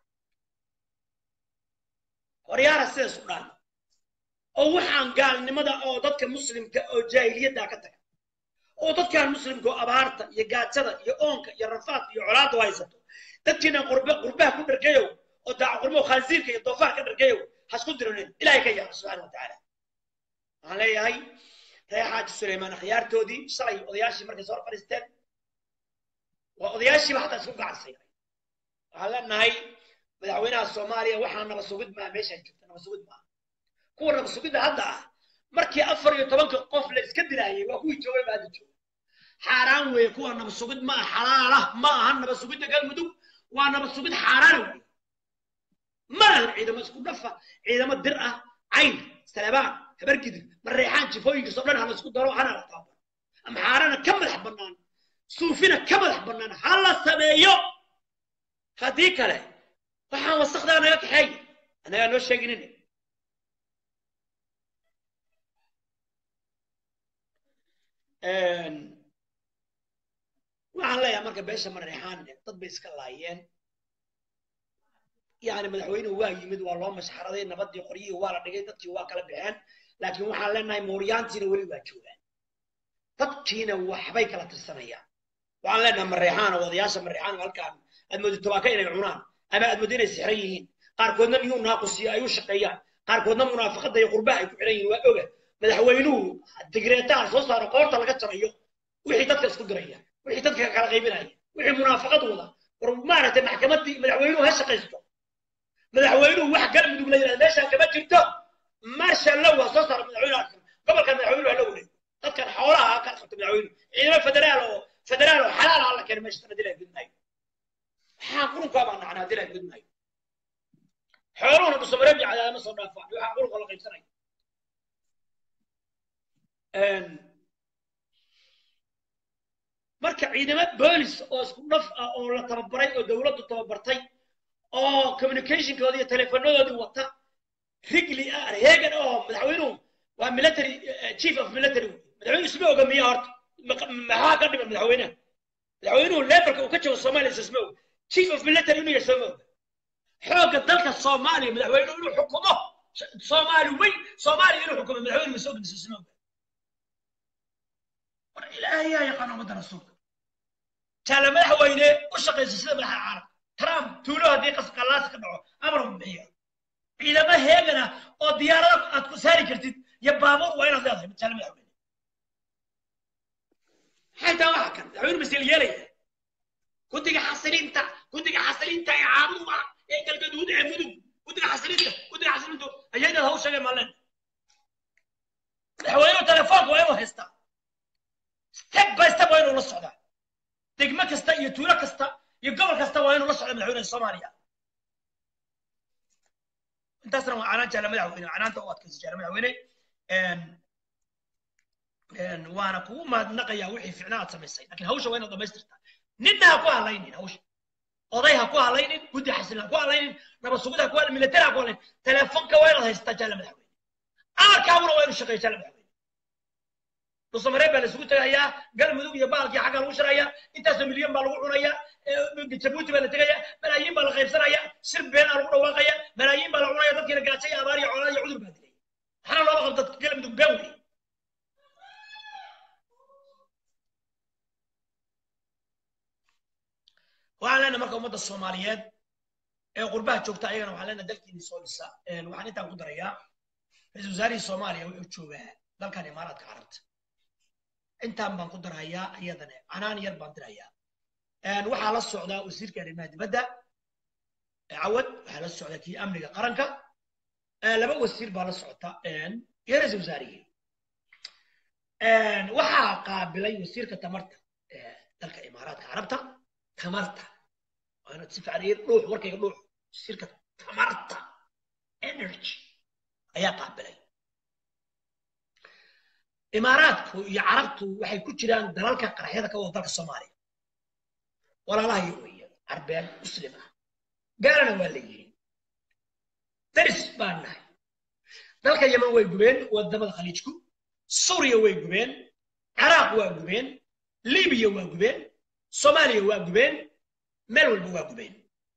war yaara sidaas u dhaan oo waxaan gaalnimada oo dadka muslimka oo jaahiliyaddaa ka taga oo dadkan muslimka oo abaarta iyo gaajada iyo oonka iyo rafaadka iyo colaadda u haysato dadkiina qurbe qurbaha ku dhargeyow oo daaca qurbo khansiirka iyo doofaar ka dhargeyow ha isku dironin ilaahay ka yaaba subxaana watacaala waxaan leeyahay reer xaaji suleymaan akhyaartoodii shalay odayaashii markay soo fadhiisteen waa odayaashiiba hataa isku gacansay waxaan leenahay madaxweynaha soomaaliya waxaa naba sugid maa meeshaan joogta naba sugid maa kuwa naba sugidda hadda ah markii afar iyo tobanka qof la iska dilaayay waa kuwii joogay baa hadda jooga xaaraan weeye kuwa naba sugid ma ah xalaala ma aha naba sugidda galmudug waa naba sugid xaaraana weeye ma lahan ciidamo isku dhafa ciidamo dir ah cayn salabaan habargidir mareexaan jifooyinkiisoo dhan hala isku daro hana la taaban ama xaarana ka madax bannaan suufina ka madax bannaan ha la sameeyo haddii kale waxaan wasakdaa naga kaxeey anagaa noo sheeginin waxaan leeyahay marka beesha mareexaan dad bay iska laayeen yani madaxweynuhu waa yimid waa loo mashxaraday nabadii qoryihii waa la dhigay dadkii waa kala baxeen laakiin waxaan leenahay mooryaantiina weli waa joogaan dadkiina waxbay kala tirsanayaan waxaan leenahay mareexaan oo odayaasha mareexaan halkaan aad moodo tobaaka inay cunaan ama aad moodo inay sixran yihiin qaarkoodna miyuu naaqusiyo ay u shaqeeyaan qaarkoodna munaafaqada iyo qurbaha ay ku xidhan yihiin waa oga madaxweynuhu digreetaha soo saaro qoorta laga jarayo wixii dadka isku diraya wixii dadka kala qaybinaya wixii munaafaqad wada war maaragtay maxkamaddii madaxweynuhu ha shaqaysto madaxweynuhu wax galmudug la yidhahda meeshaan kama jirto marsha low ha soo saaro madaxweynuhu gobolkan madaxweynuhu ha la wareego dadkan xoolaha ha kala qabto madaxweynuhu ciidamo federaal oo federaal oo xalaal ha la keeno meesha sana dilaa gudmaayo waxaan qurunkaa baan nacnaa dilaa gudmaayo xooluhuna dhusumareeb iyo cadaadama soo dhaafaan waxaan qurunka la qaybsanaya marka ciidamo boolis oo isku dhaf ah oo la tababaray oo dowladdu tababartay oo communicationkoodii iyo telefonadoodii wata rigli ah heegan oo madaxweynuhu waa military chief of military madaxweynuhu isma oga miya horta maxaa ka dhiman madaxweynaha madaxweynuhu levelka uu ka joogo soomaaliya isma oga chief of military inuu yahay sooma oga xoogga dalka soomaaliya madaxweynuhu inuu xukumo soomaali weyn soomaaliya inuu xukumo madaxweynuhu isma oga isma oga war ilaahay yaa yaqaan ummadda rasuulka jaala madaxweyne u shaqaysa sida madaxa caalam trump tuulo haddii qasqalaas ka dhaco amar u bixiyo ciidamo heegana oo diyaarado aad ku saari kartid iyo baabuur waa inaad leedahay jaala madaxweyne xaytaa waxa kan madaxweyne masel yeelaya guddiga xasiliinta guddiga xasiliinta ee caabuda ee galgaduud ee mudug guddiga xasiliinta guddiga xasiliintu ayaydaad haw sheegay maaleen madaxweynuhu telefoonka waa inuu haystaa step by step waa inuu la socdaa degmo kasta iyo tuulo kasta iyo gobol kasta waa inuu la socda madaxweynaha soomaaliya intaasna waa canaan jaala madaxweyne canaanta u adkaysa jaala madaxweyne waana kugu mahadnaqayaa wixii ficnaa aad samaysay laakiin hawsha waa inaad dhamaystirtaa ninna ha ku hadlaynin hawsha oday ha ku hadlaynin guddi xasilin ha ku hadlaynin nabad sugid ha ku hadlaynin militari ha ku hadlaynin telefonka waa inaad haysataa jaala madaxweyne amarkaaguna waa inuu shaqeeya jaala madaxweyne dhusamaree baa la isugu tegayaa galmudug iyo baalkii xagga lagu shirayaa intaasoo milyan baa lagu cunayaa jabuuti baa la tegaya malaayiin baa la qaybsanaya sir beenaa lagu dhawaaqaya malaayiin baa la cunaya dadkiina gaajo iyo abaar iyo colaad iyo cudur baa dilay waxaana looga qabta galmudug been wey waxaan leenahay marka ummadda soomaaliyeed ee qurbaha joogta ayagana waxaan leenahay dalkiini soo dhisa waxaan intaan ku darayaa ra-iisul wasaarihii soomaaliya wuxuu joogaa dalkan imaaraadka carabta intaan baan ku darayaa iyadana canaan yar baan dirayaa waxaa la socdaa wasiirka arrimaha dibadda cawad waxaa la socda kii amniga qaranka laba wasiir baa la socota iyo ra-iisul wasaarihii waxaa qaabilay wasiirka tamarta dalka imaaraadka carabta tamarta waa inaad si fiican iyo dhuux warkayga dhuux wasiirka tamarta energy ayaa qaabilay imaaraadku iyo carabtu waxay ku jiraan dalalka qaraxyada ka wada dalka soomaaliya walaalahayo weeye carbeed muslim ah gaalana waa leeyihiin daris baan nahay dalka yeman way gubeen wadamada khaliijku suuriya way gubeen ciraaq waa gubeen libiya waa gubeen soomaaliya waa gubeen meel walba waa gubeen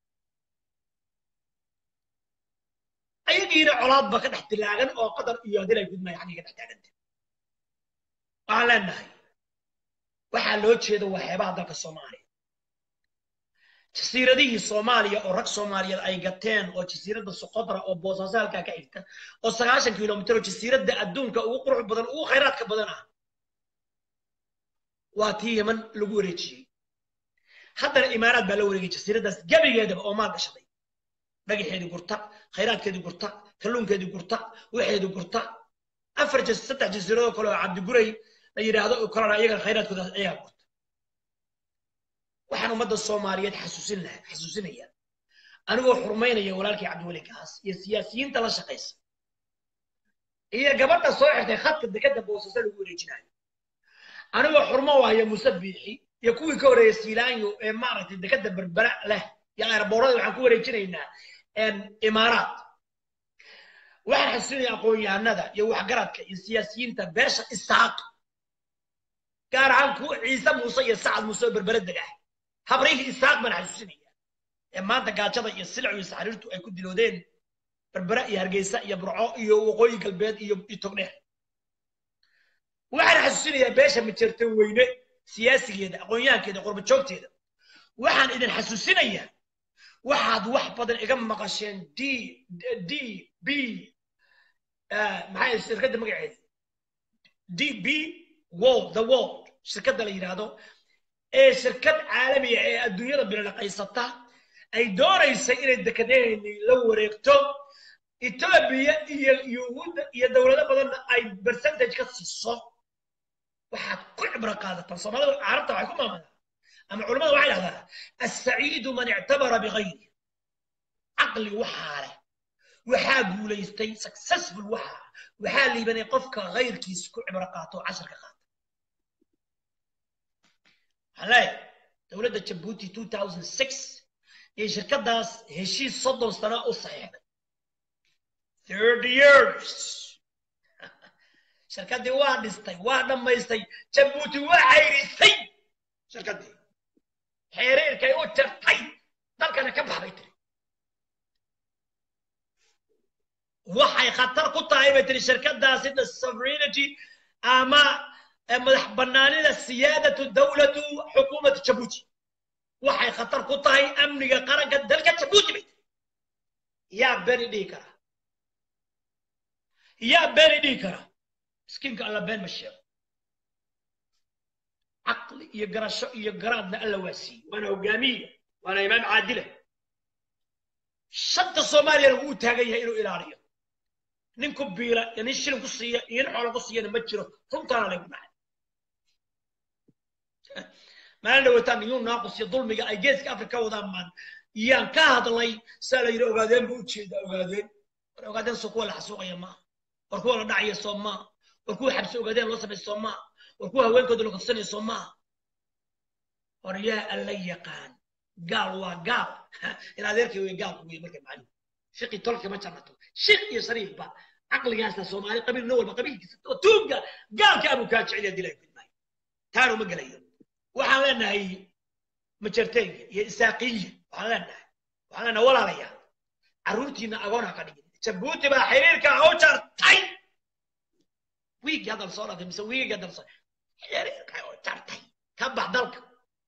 ayagiina colaad ba ka dhex dilaagan oo qadar iyo hadil ay gudmaya xaggiga dhex taaganta waxaan leenahay waxaa loo jeeda waa xeebaha dalka soomaaliya jasiiradihii soomaaliya oo rag soomaaliyeed ay gateen oo jasiiradda soqodra oo boosaaso halkaa ka xigta oo sagaashan kilomitir oo jasiiradda adduunka ugu qurux badan ugu khayraadka badan ah waa tii yeman lagu wareejiyey haddana imaaraad baa la wareegay jasiiraddaas gebigeedaba oo maal gashaday dhagaxeedii gurta khayraadkeedii gurta kalluunkeedii gurta waxeedii gurta afar saddex jasiiradoo kale oo cabdiguray la yidhaahdo oo kalena iyagana khayraadkoodaas ayagaa gurta waxaan ummadda soomaaliyeed xasuusin laha xasuusinaya anigoo xurmaynaya walaalkii cabdiweli gaas iyo siyaasiyiinta la shaqaysa iyo gabadha soo xirtay khadka dekadda boosasa lagu wareejinayo anigoo xurmo wahaya muuse biixi iyo kuwii ka horreeyay siilaanyo ee maaragtay dekadda berbera leh iyo airboorada waxaan ku wareejinaynaa imaaraat waxaan xasuusinaya aqoon-yahanada iyo waxgaradka iyo siyaasiyiinta beesha isaaq gaar ahaan kuwa ciise muuse iyo sacad muuse oo berbere degah habrihii isaaq baan xasuusinaya ee maanta gaajada iyo silcu iyo saxriirtu ay ku diloodeen berbere iyo hargeysa iyo burco iyo waqooyi galbeed iyo togdheer waxaan xasuusinayaa beesha majeerta weyne siyaasigeeda aqoon-yahankeeda qurba joogteeda waxaan idin xasuusinayaa waxaad wax badan iga maqasheen d d b maxay shirkadda magaceeda d b world the world shirkadda la yidhaahdo ee shirkad caalamiya ee adduunyada bilalaqaysata ay doonaysay inay dekedeeni la wareegto etoobiya iyo yuhuudda iyo dowlado badanna ay percentage ka siiso waxaad ku cibro qaadataan soomaalida carabta waxay ku maamadaa ama culamada waxay dhahdaa assaciidu man ictabara bigayri caqli waxaa leh waxaa guulaystay successful waxaa waxaa liibanay qofka kayrkiis ku cibro qaato oo casharka qaata waxaan leeyahay dowladda jabuuti two thousand six iyo shirkaddaas heshiis soddon sano u saxiixday thirty years shirkaddii waa dhistay waa dhammaystay jabuuti waa cayrisay shirkaddii xeeriirkay u tirtay dalkana ka baxbay tiri waxay khatar ku tahay bay tiri shirkaddaasi the sovereignty ama madax bannaanida siyaadatu dawlatu xukuumatu jabuuti waxay khatar ku tahay amniga qaranka dalka jabuuti bay tiri yaa beni dhihi kara yaa beni dhihi kara miskiinka alla been ma sheego caqli iyo garasho iyo garaadna alla waa siiyey waana hogaamiya waana imaam caadila shanta soomaaliyana wuu taagan yahay inuu ilaaliyo nin ku biila iyo nin shilin ku siiya iyo nin xoola ku siiyana ma jiro runtaana laygu dhacay maalin dhawataan niyuu naaqus iyo dulmiga ay geeska afrika wadaan maan yaan ka hadlay saa la yidhi ogaadeen buu ujeeda ogaadeen war ogaadeen soo kuwa la xasuuqaya maaha war kuwa la dhacaya soo maaha war kuwa xabsi ogaadeen loo sameeya soo maaha war kuwa haweenkooda la kufsanaya soo maaha war yaa alla yaqaan gaal waa gaal in adeerkay wey gaalku wey marka macalin shiqi tolka ma jarnato shiq iyo shariifba caqligaasa soomaali qabiil no walba qabiilkiisa oo tuugga gaalka abuu kaa jecel yaa dilay gudmaayo taanu ma gelayo waxaan leenahay majarteyga iyo isaaqiya waxaan leenahay waxaan leenahay walaalayaal carruurtiina agoon ha ka dhigin jabuuti baa xiriirka u jartay wiigi hadal soo dhaday mise wiigi hadal soo xiriirka u jartay ka bax dalka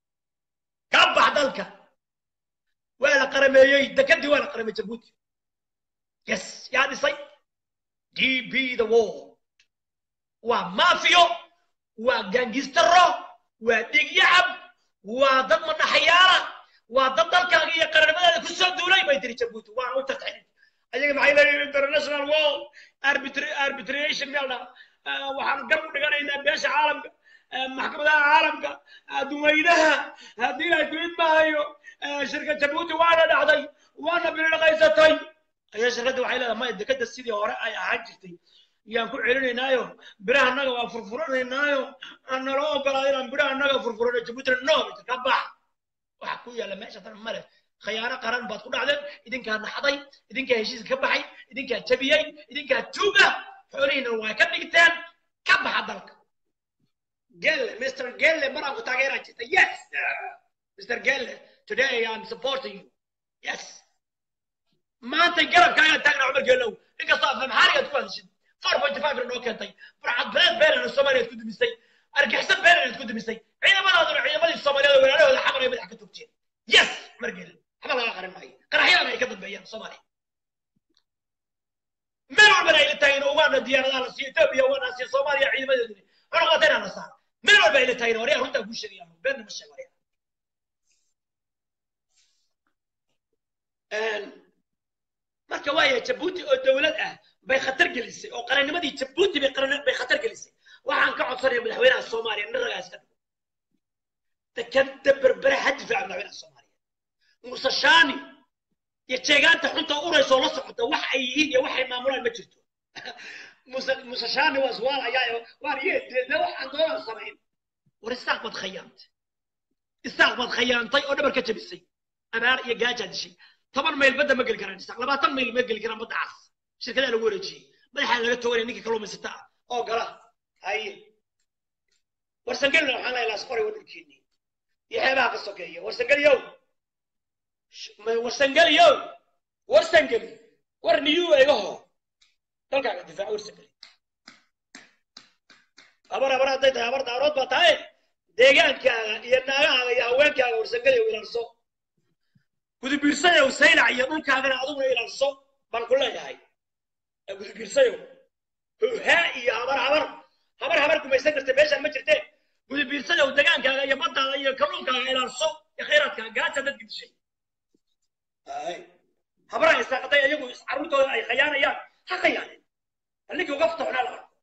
ka bax dalka waa la qarameeyey dekadii waa la qaramey jabuuti yes yaa dhisay d b the world waa mafiyo waa gangistaro waa dhigyacab waa dad madaxyaala waa dad dalkaaga iyo qaranimadaada ku soo duulay bay tiri jabuuti waana u tartay ayaga maxay leeyihin international world arbitration meel waxaan gar u dhiganaynaa beesha caalamka maxkamadaha caalamka duweynaha haddii ay duid maayo shirka jabuuti waana dhacday waana bilidhaqaysatay ayaa shirkadda waxay leedahay maya dekadda sidii hore ay ahaan jirtay yaan ku celinaynaayo biraha annaga waa furfuranaynaayo naloo ogolaa inaan biraha annaga furfurano jabuutina no ka bax waxa ku yaalla meesha tan male khayaano qaran baad ku dhacdeen idinkaa naxday idinkaa heshiiska ka baxay idinkaa jabiyey idinkaa tuuga xoolihiina waa ka dhigteen ka baxa dalka gelle mr gelle maraan ku taageeraa jirta yes mr gelle today i'm supporting you yes maanta garabka ayaa taagnaa cumar geelow inkastoo afamxaarigaad ku hadashid four point five noo keentay farcad beed beenana soomaaliyaad ku dumisay argixisad beenanaad ku dumisay ciidamadaaduna ciidamadii soomaaliyeed oo walaalahooda xamar ay madax ka togteen yes margel waxba laga qarin maayo qaraxyadana ay ka dambeeyaan soomaaliya meel walbana ay la taageen ugaana diyaaradaha la siiyo etoobiya ugaana siiyo soomaaliya ciidamadeeduna cunaqatayna la saara meel walba ay la taageen waryaa runtaa kuu sheegayaan beenna ma sheeg waryaa marka waaya jabuuti oo dowlad ah bay khatar gelisay oo qarannimadii jabuuti bay qaran bay khatar gelisay waxaan ka codsanaya madaxweynaha soomaaliya nin ragaa iska dhigo dekada berbere ha difaaca madaxweynaha soomaaliya muuse shaani iyo jeegaanta xunta uraysa oo la socota wax ay yihiin iyo waxay maamulaan ma jirto muuse muuse shaani waa iswaalaya waan yeedeedna waxaan doonaan samayn war isaaq baad khayaantay isaaq baad khayaantay oo dhabar ka jabisay abaar iyo gaajaa dishay toban mayl badda ma geli karaan isaaq labaatan mayl ma geli karaan badda cas shirkadaa lagu wareejiyey madaxaa laga toganaya ninka kalluumaysata ah oo gala haye warsangelina waxaan leeyahay laas qoray waa dhulkeennii iyo xeebaha ka sokeeya warsangeliyow warsangeliyow warsangeli war niyuu egaho dalkaaga difaac warsangeli habar habar hadday tahay habar daarood baa tahay deegaankaaga iyo naagahaaga iyo haweenkaaga warsangeliyow ilaalso gudubiirsayow saylac iyo dhulkaagana adiguna ilaalso baan ku leeyahay gudubiirsayow haa iyo habar habar habar habar gumaysan karta meeshaan ma jirtee gudubiirsayow degaankaaga iyo baddaada iyo kalluunkaaga ilaalso iyo khayraadkaaga gaasa dadka dishay habaraha isaaqaday ayagu carruurtooda ay khayaanayaan ha khayaaneen bal ninkii uga fataxnaa la arko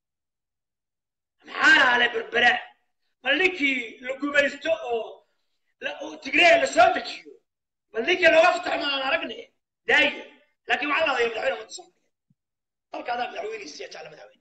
maxaa hale berbera bal ninkii la gumaysto oo tigree la soo dejiyo bal ninkii looga fataxo ma aan aragne daaye laakiin waxaa laadaya madaxweyne ummadda soomaaliyeed dalkaadaa madaxweynihiisiya jecla madaxweyne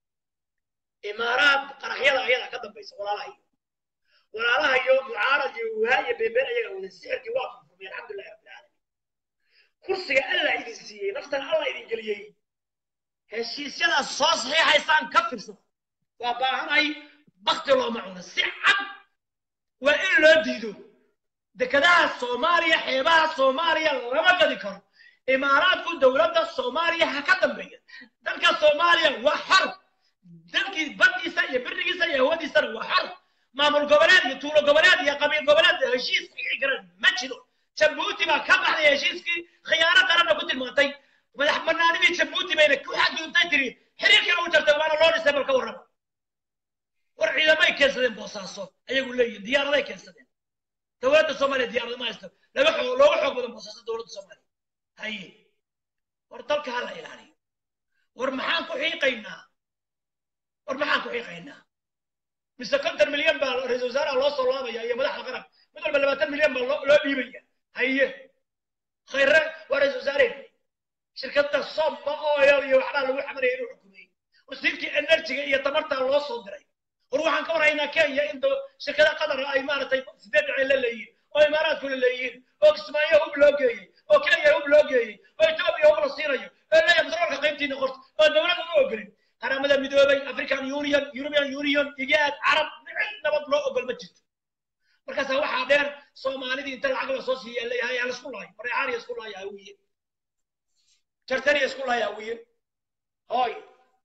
imaaraad qaraxyada ayada ka dambaysa walaalahayo walaalahayo mucaarad iyo wuhaa iyo beebeen ayaga wada sixirkii waa furfurmay alxamdulillahi rabbil caalamiin kursiga allah idin siiyey naftan allah idin geliyey heshiisyadaas soo saxiixaysaan ka firsada waa baahanahay bakti looma cuno si cad waa in loo diido dekadaha soomaaliya xeebaha soomaaliya lama gadi karo imaaraadku dowladda soomaaliya ha ka dambeeya dalka soomaaliya waa xor dalkii baddiisa iyo birigiisa iyo hawadiisana waa xor maamul goboleed iyo tuulo goboleed iyo qabiil goboleed heshiis saxiixi karaan ma jiro jabuuti baa ka baxday heshiiskii khiyaano qaranna ku tilmaantay madax banaanidii jabuuti bayna ku xadgudubtay tiri xiriirkii lagu jartay waana loo dhisay bal ka warrama war ciidamay keensadeen boosaaso ayagu leeyihin diyaaraday keensadeen dowladda soomaaliya diyaarada ma haysto laga xoog looga xoog badan boosaaso dowladda soomaaliya haye war dalka ha la ilaaliyo war maxaan ku xiiqaynaa war maxaan ku xiiqaynaa mise konton milyan baa ra-isul wasaaraha loo soo laabaya iyo madaxda qaran mid walba labaatan milyan baa loo dhiibaya haye khayre waa ra-isul wasaareen shirkadda somma oil iyo waxbaa lagu xamaraya inuu xukumay wasiirkii enerjiga iyo tamartaa loo soo diray war waxaan ka warhaynaa kenya in shirkada qatar ay maaragtay sideed dhaceen la leeyihiin oo imaaraadku la leeyihiin oo kismaayo hub loo geeyey oo kenya hub loo geeyey oo etoobiya hub la siinayo oo leeyahay batroolka qaybtiina qorta oo dowladda u ogolin qaramada midoobay african union european union igaad carab cid nabad loo ogol ma jirto markaasaa waxaa dheer soomaalidii inta lacag la soo siiya leeyahay yaa laisku laayo mareexaaniya isku laaya hawiye jartaniya isku laaya hawiye hoy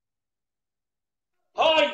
hoy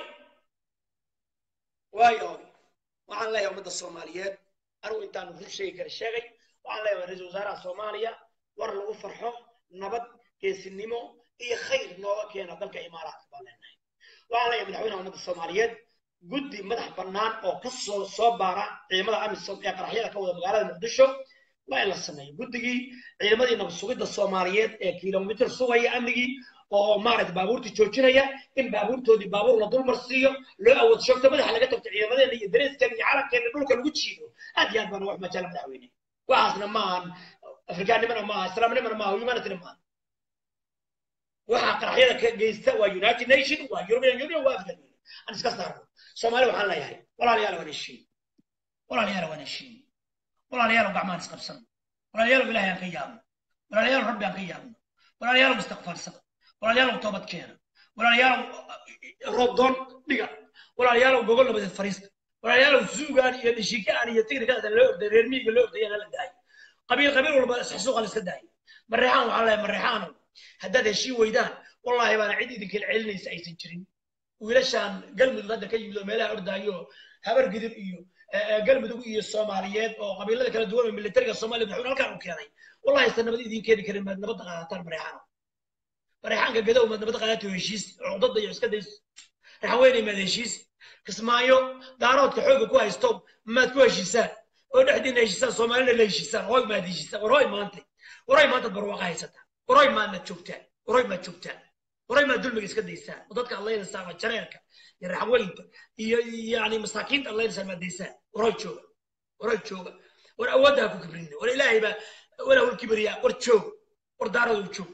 waayo hoy waxaan leeyahay ummadda soomaaliyeed anigu intaan rur sheegi kara sheegay waxaan leeyahay ra-iisul wasaaraha soomaaliya war lagu farxo nabad geesinimo iyo khayr nooga keena dalka imaaraadka baan leenahay waxaan leeyahay madaxweynaha ummadda soomaaliyeed guddi madax bannaan oo ka soo soo baara ciidamada amisom ee qaraxyada ka wada magaalada muqdisho waa in la sameeyo guddigii ciidamadii nabad sugidda soomaaliyeed ee kilomitir sugaya amnigii oo maaragta baabuurtii joojinaya in baabuurtoodii baabuur la dulmar siiyo loo awood shoogto madaxa laga tagto ciidamadeena iyo dareeskeena iyo calankeena dhulka lagu jiido aad iyo aad baana wax majaala madaxweyne waxaasna maahan afrikaannimana maaha islaamnimana maaha humanityna maaha waxaa qaraxyada ka geysta waa united nation waa european union waa african union aan iska saarno soomaali waxaan leeyahay walaalayaal waan heshiin walaalayaal waan heshiin walaalayaal gacmaan isqabsan walaalayaal ilaahay aan ka yaabno walaalayaal rabbi aan ka yaabno walaalayaal istikfaarsada walaalayaal toobad keena walaalayaal roobdoon dhiga walaalayaal gogol nabadeed fariista walaalayaal zuugaan iyo dhishikaan iyo tigrikaas loo orday reer miyiga loo ordaya la daayo qabiil qabiil walba isxasuuqa la iska daayo mareexaan waxaan leeyahay mareexaano haddaad heshiin weydaan wallaahi baana cid idinkala celinaysa aysan jirin wiilashaan galmudug hadda ka yimid oo meelaha ordaayo habar gidir iyo galmudug iyo soomaaliyeed oo qabiilada kala duwan oo militariga soomaaliya madaxweyne halkaan u keenay wallahi aysan nabad idiin keeni karin maad nabadda qaadataan mareexaano mareexaanka gadow maad nabadda qaadato heshiis cudada iyo iska days raxan weyne maad heshiis kismaayo daaroodka xooga ku haysto maad ku heshiisaan oo dhexdiina heshiisaan soomaalina la heshiisaan hoy maad heshiisaan war hoy maanta waroy maanta barwaaqa haysataan waroy maadna joogtaan waroy maad joogtaan waroy maad dulmiga iska daysaan oo dadka adlaynaysaa ama jareerka iyo raxweynta iyo yani masaakiinta adlaynaysaa maad daysaan waroy jooga waroy jooga war awoodda ha ku kibrina war ilaahay baa walaa wal kibriyaa war joog war daaradu joog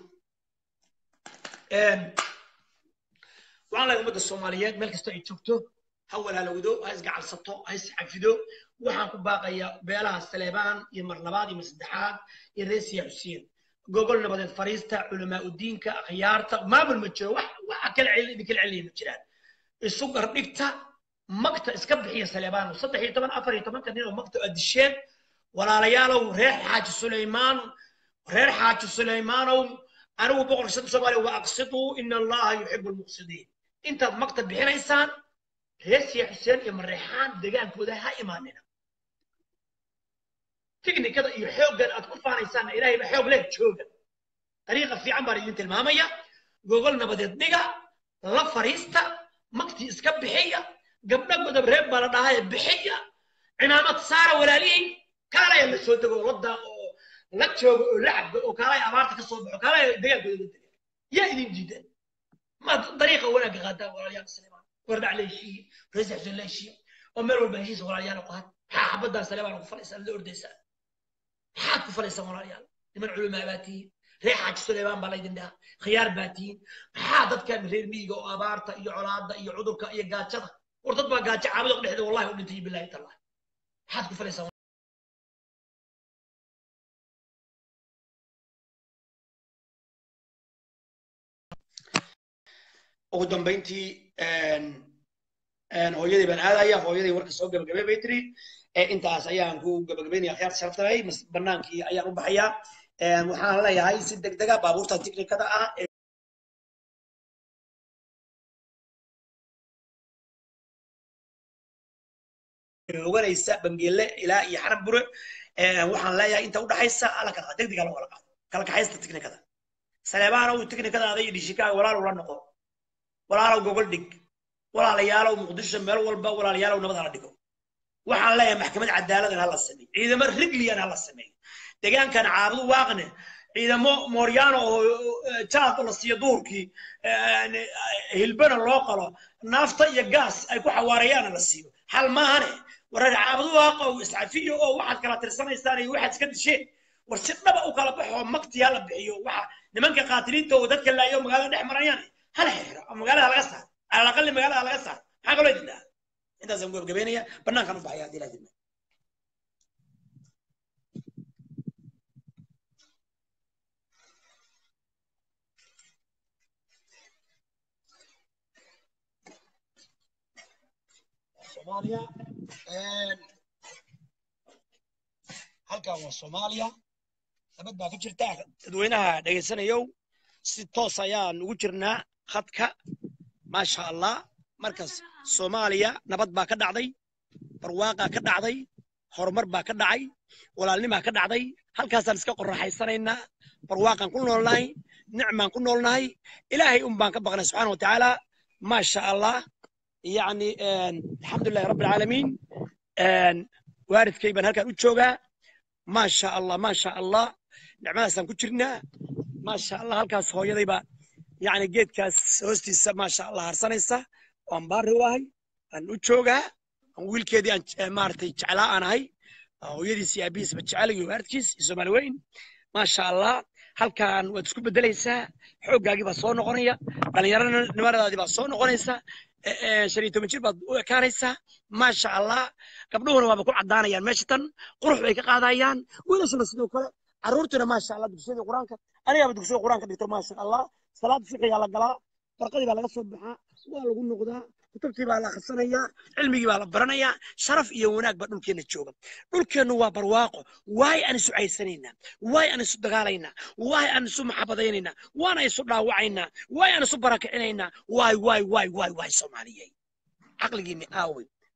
waxaan leeyahay ummadda soomaaliyeed meel kasta ay joogto ha walaalowdo ha isgacalsato ha isxafido waxaan ku baaqayaa beelaha saleebaan iyo mar labaad iyo mar saddexaad iyo reesiya xuseen gogol nabadeed fariista culamaa udiinka akhyaarta maamul ma jiro wax waxa kala celin idin kala celinaya ma jiraan isu gardhigta magta iska bixiya saleebaan saddex iyo toban afar iyo tobanka nin oo magta aad disheen walaalayaalow reer xaaji sulaymaan reer xaaji sulaymaanow anigu boqorka shanta soomaaliya wa aqsiduu ina allaha yuxibu lmuqsidiin intaad magta bixinaysaan reesiya xuseen iyo mareexaan degaankooda ha imaanina tiknikada iyo xooggan aad ku faanaysaanna ilaahay ba xoog leh jooga dariiqa fiican baan idin tilmaamaya gogol nabadeed dhiga la fariista magtii iska bixiya gabdha godob reeb baa la dhahaye bixiya cimaamad saara walaalihiin kaalaya la soo dego la daaqo oo la joogo oo la cabdo oo kaalaya abaarta ka soo baxo kaalaya degaankooda la dega yaa idin diidan ma dariiqa wanaagga qaadaan walaalayaal saleebaan wardhac la heshiiye rees xuseen la heshiiye oo meel walba heshiis walaalayaal qaad maxaa xabaddan saleebaan ku falaysaan la ordaysaan maxaad ku falaysaan walaalayaal niman culumaa baa tihiin reer xaaji suleybaan baa laydin dhaha khiyaar baa tihiin maxaa dadkan reer miyiga oo abaarta iyo colaadda iyo cudurka iyo gaajada war dad baa gaajo caabada dhexda wallahi u dhintay bilaahi tallahi maxaad ku falaysaan ugu dambayntii hooyadii baan aadaya hooyadii warka soo gabagabay bay tiri intaas ayaan ku gabagabaynaya akhyaar sharaftahay banaankii ayaan u baxayaa waxaan leeyahay si degdega baabuurta tiknikada ah oganaysa bangeele ilaa iyo xarab bure waxaan leeyahay inta udhaxaysa ala kala degdega loo kala qaado kala kaxaysta tiknikada saleebaanow tiknikadaada iyo dhishikaaga walaalow la noqo walaalow gogol dhig walaalayaalow muqdisho meel walba walaalayaalow nabad hala dhigo waxaan leeyahay maxkamad cadaaladan hala sameeyo ciidamo rigliyan hala sameeyo deegaankan caabudu waaqne ciidamo mooryaano oo jaad la siiyo duurkii hilbana loo qalo naafta iyo gaas ay ku xawaareeyaana la siiyo xal maahane wareer caabudu waaqa oo iscafiyo oo waxaad kala tirsanaysaan iyo waxaad iska disheen war si dhaba u kala baxo makti hala bixiyo waxa nimanka qaatiliinta oo dadka laayo magaalada dhex marayaan hala xiro oo magaalada laga saaro alaqali magaalada laga saaro maxaa kaloo idin dhaha intaasaan gabagabeynaya banaankan u baxaya haddii laadima soomaaliya halkan waa soomaaliya nabad baa ka jirta dadweynaha dhegaysanayow si toos ayaan ugu jirnaa khadka maasha allah markaas soomaaliya nabad baa ka dhacday barwaaqaa ka dhacday horumar baa ka dhacay walaalnimaa ka dhacday halkaasaan iska qoraxaysanaynaa barwaaqaan ku noolnahay nicmaan ku noolnahay ilaahay un baan ka baqnay subxaana watacaala maasha allah يعني الحمد لله رب العالمين waalidkay baan halkaan u joogaa ما شاء الله ما شاء الله nicmadaasaan ku jirnaa ما شاء الله halkaas hooyadayba yani geedkaas hoostiisa ما شاء الله harsanaysa waan baari wahay aan u joogaa aan wiilkeedii aan maaragtay jeclaa aan ahay hooyadiis iyo aabihiisba jecel iyo waalidkiis iyo soomaali weyn ما شاء الله halkaan waad isku bedelaysaa xooggaagii baa soo noqonaya dhallinyaronimadaadii baa soo noqonaysa shan iyo toban jir baad u ekaanaysaa maasha allah gabdhuhuna waaba ku caddaanayaan meesha tan qurux bay ka qaadayaan wiilashana sidoo kale carruurtuna maasha allah dugsiyadii qur-aanka anigaaba dugsiga qur-aanka dhigto maasha allah salaad fiqigaa la galaa barqadii baa laga soo baxaa waa lagu noqdaa kutubtii baa la akhrisanayaa cilmigii baa la baranayaa sharaf iyo wanaag baa dhulkeenna jooga dhulkeennu waa barwaaqo waay aan isu caysanaynaa waay aan isu dagaalaynaa waay aan isu maxabadaynaynaa waana isu dhaawacaynaa waay aan isu barakicinaynaa waay waay waay waay waay soomaaliyey caqligiinni aawey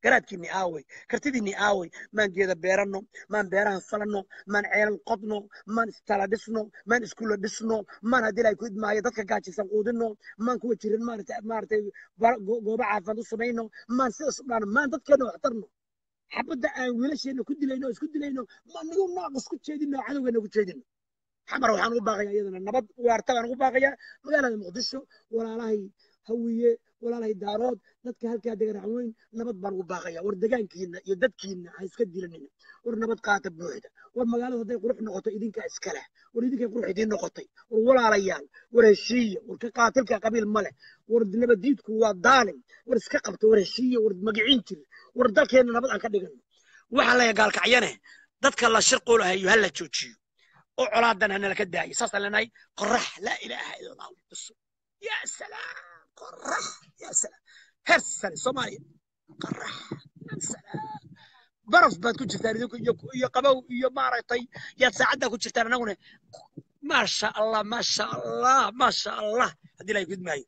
garaadkiinni aaway kartidiinni aaway maan geeda beeranno maan beeraha falanno maan ceelal qodno maan istala dhisno maan iskuulla dhisno maan haddii ilaahay ku idmaayo dadka gaajisan quudinno maan kuwa jirin maarata maaragtay ba- go- goobo caafimaad u samayno maan sidaas u dhaano maan dadkeena wax tarno xabadda aan wiilasheena ku dilayno oo isku dilayno maan nigu naaq isku jeedino oo cadowgeena ku jeedino xamar waxaan ugu baaqayaa iyadana nabad waarta baan ugu baaqayaa magaalada muqdisho walaalahay hawiye walaalahay daarood dadka halkaa degan raxweyn nabad baan ugu baaqayaa war degaankiina iyo dadkiina ha iska dilanina war nabad qaata buuxda war magaaladu hadday qurux noqoto idinkaa iska leh war idinkay qurux idiin noqotay war walaalayaal war heshiiya war ka qaatilka qabiil ma leh war nabadiidku waa daalim war iska qabta war heshiiya war magiciin jir war dalkeena nabad aan ka dhigano waxaan leeyahay gaalkacyane dadka la shirqulahayo ha la joojiyo oo colaadan hanala ka daayo saasaan leenahay qorax laa ilaaha ila allah bisu yaa salaam qorax yaa salaam heer sare soomaaliya qorax yaa salaam baraf baad ku jirtaan idinku iyo iyo qabow iyo maaragtay yaad saacaddaa ku jirtaan annaguna maasha allah maasha allah maasha allah haddii ilahay ku idmaayo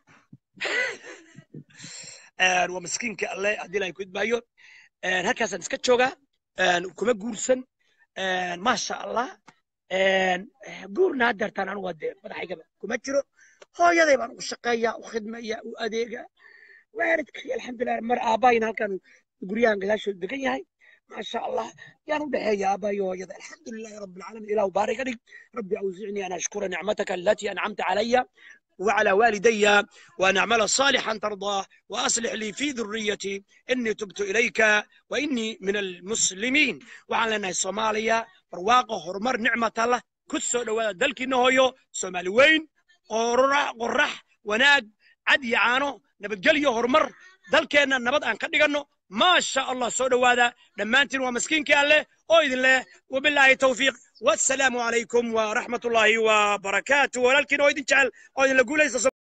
waa miskiinka alle haddii ilahay ku idmaayo halkaasaan iska joogaa kuma guursan maasha allah guurna haddeertaan anugu hadee madaxaygaba kuma jiro hooyaday baan u shaqeeyaa u khidmaya u adeega waalidkay alxamdulilah mar aabbaayina halkan guryahan gadaashooda degan yahay maasha allah yaan u dhexeeya aabbayo hooyada alxamdulilahi rabbi alcaalamiin ilahu baarig adhig rabbi awzicnii an ashkura nicmataka alatii ancamta calaya وعلى والدي وأن أعمل صالحا ترضاه وأصلح لي في ذريتي إني تبت إليك وإني من المسلمين وعلى أن الصومالية برواقة هرمر نعمة الله كسو دوالا دلكي نهويو صومالي وين قرح قرح وناق عد يعانو نبتقليو هرمر دلكينا نبض أن كدقنو ما شاء الله سو دوالا لما أنتن ومسكين كالله وإذن الله وبالله توفيق والسلام عليكم ورحمة الله وبركاته ولكن وإذن جعل وإذن لقول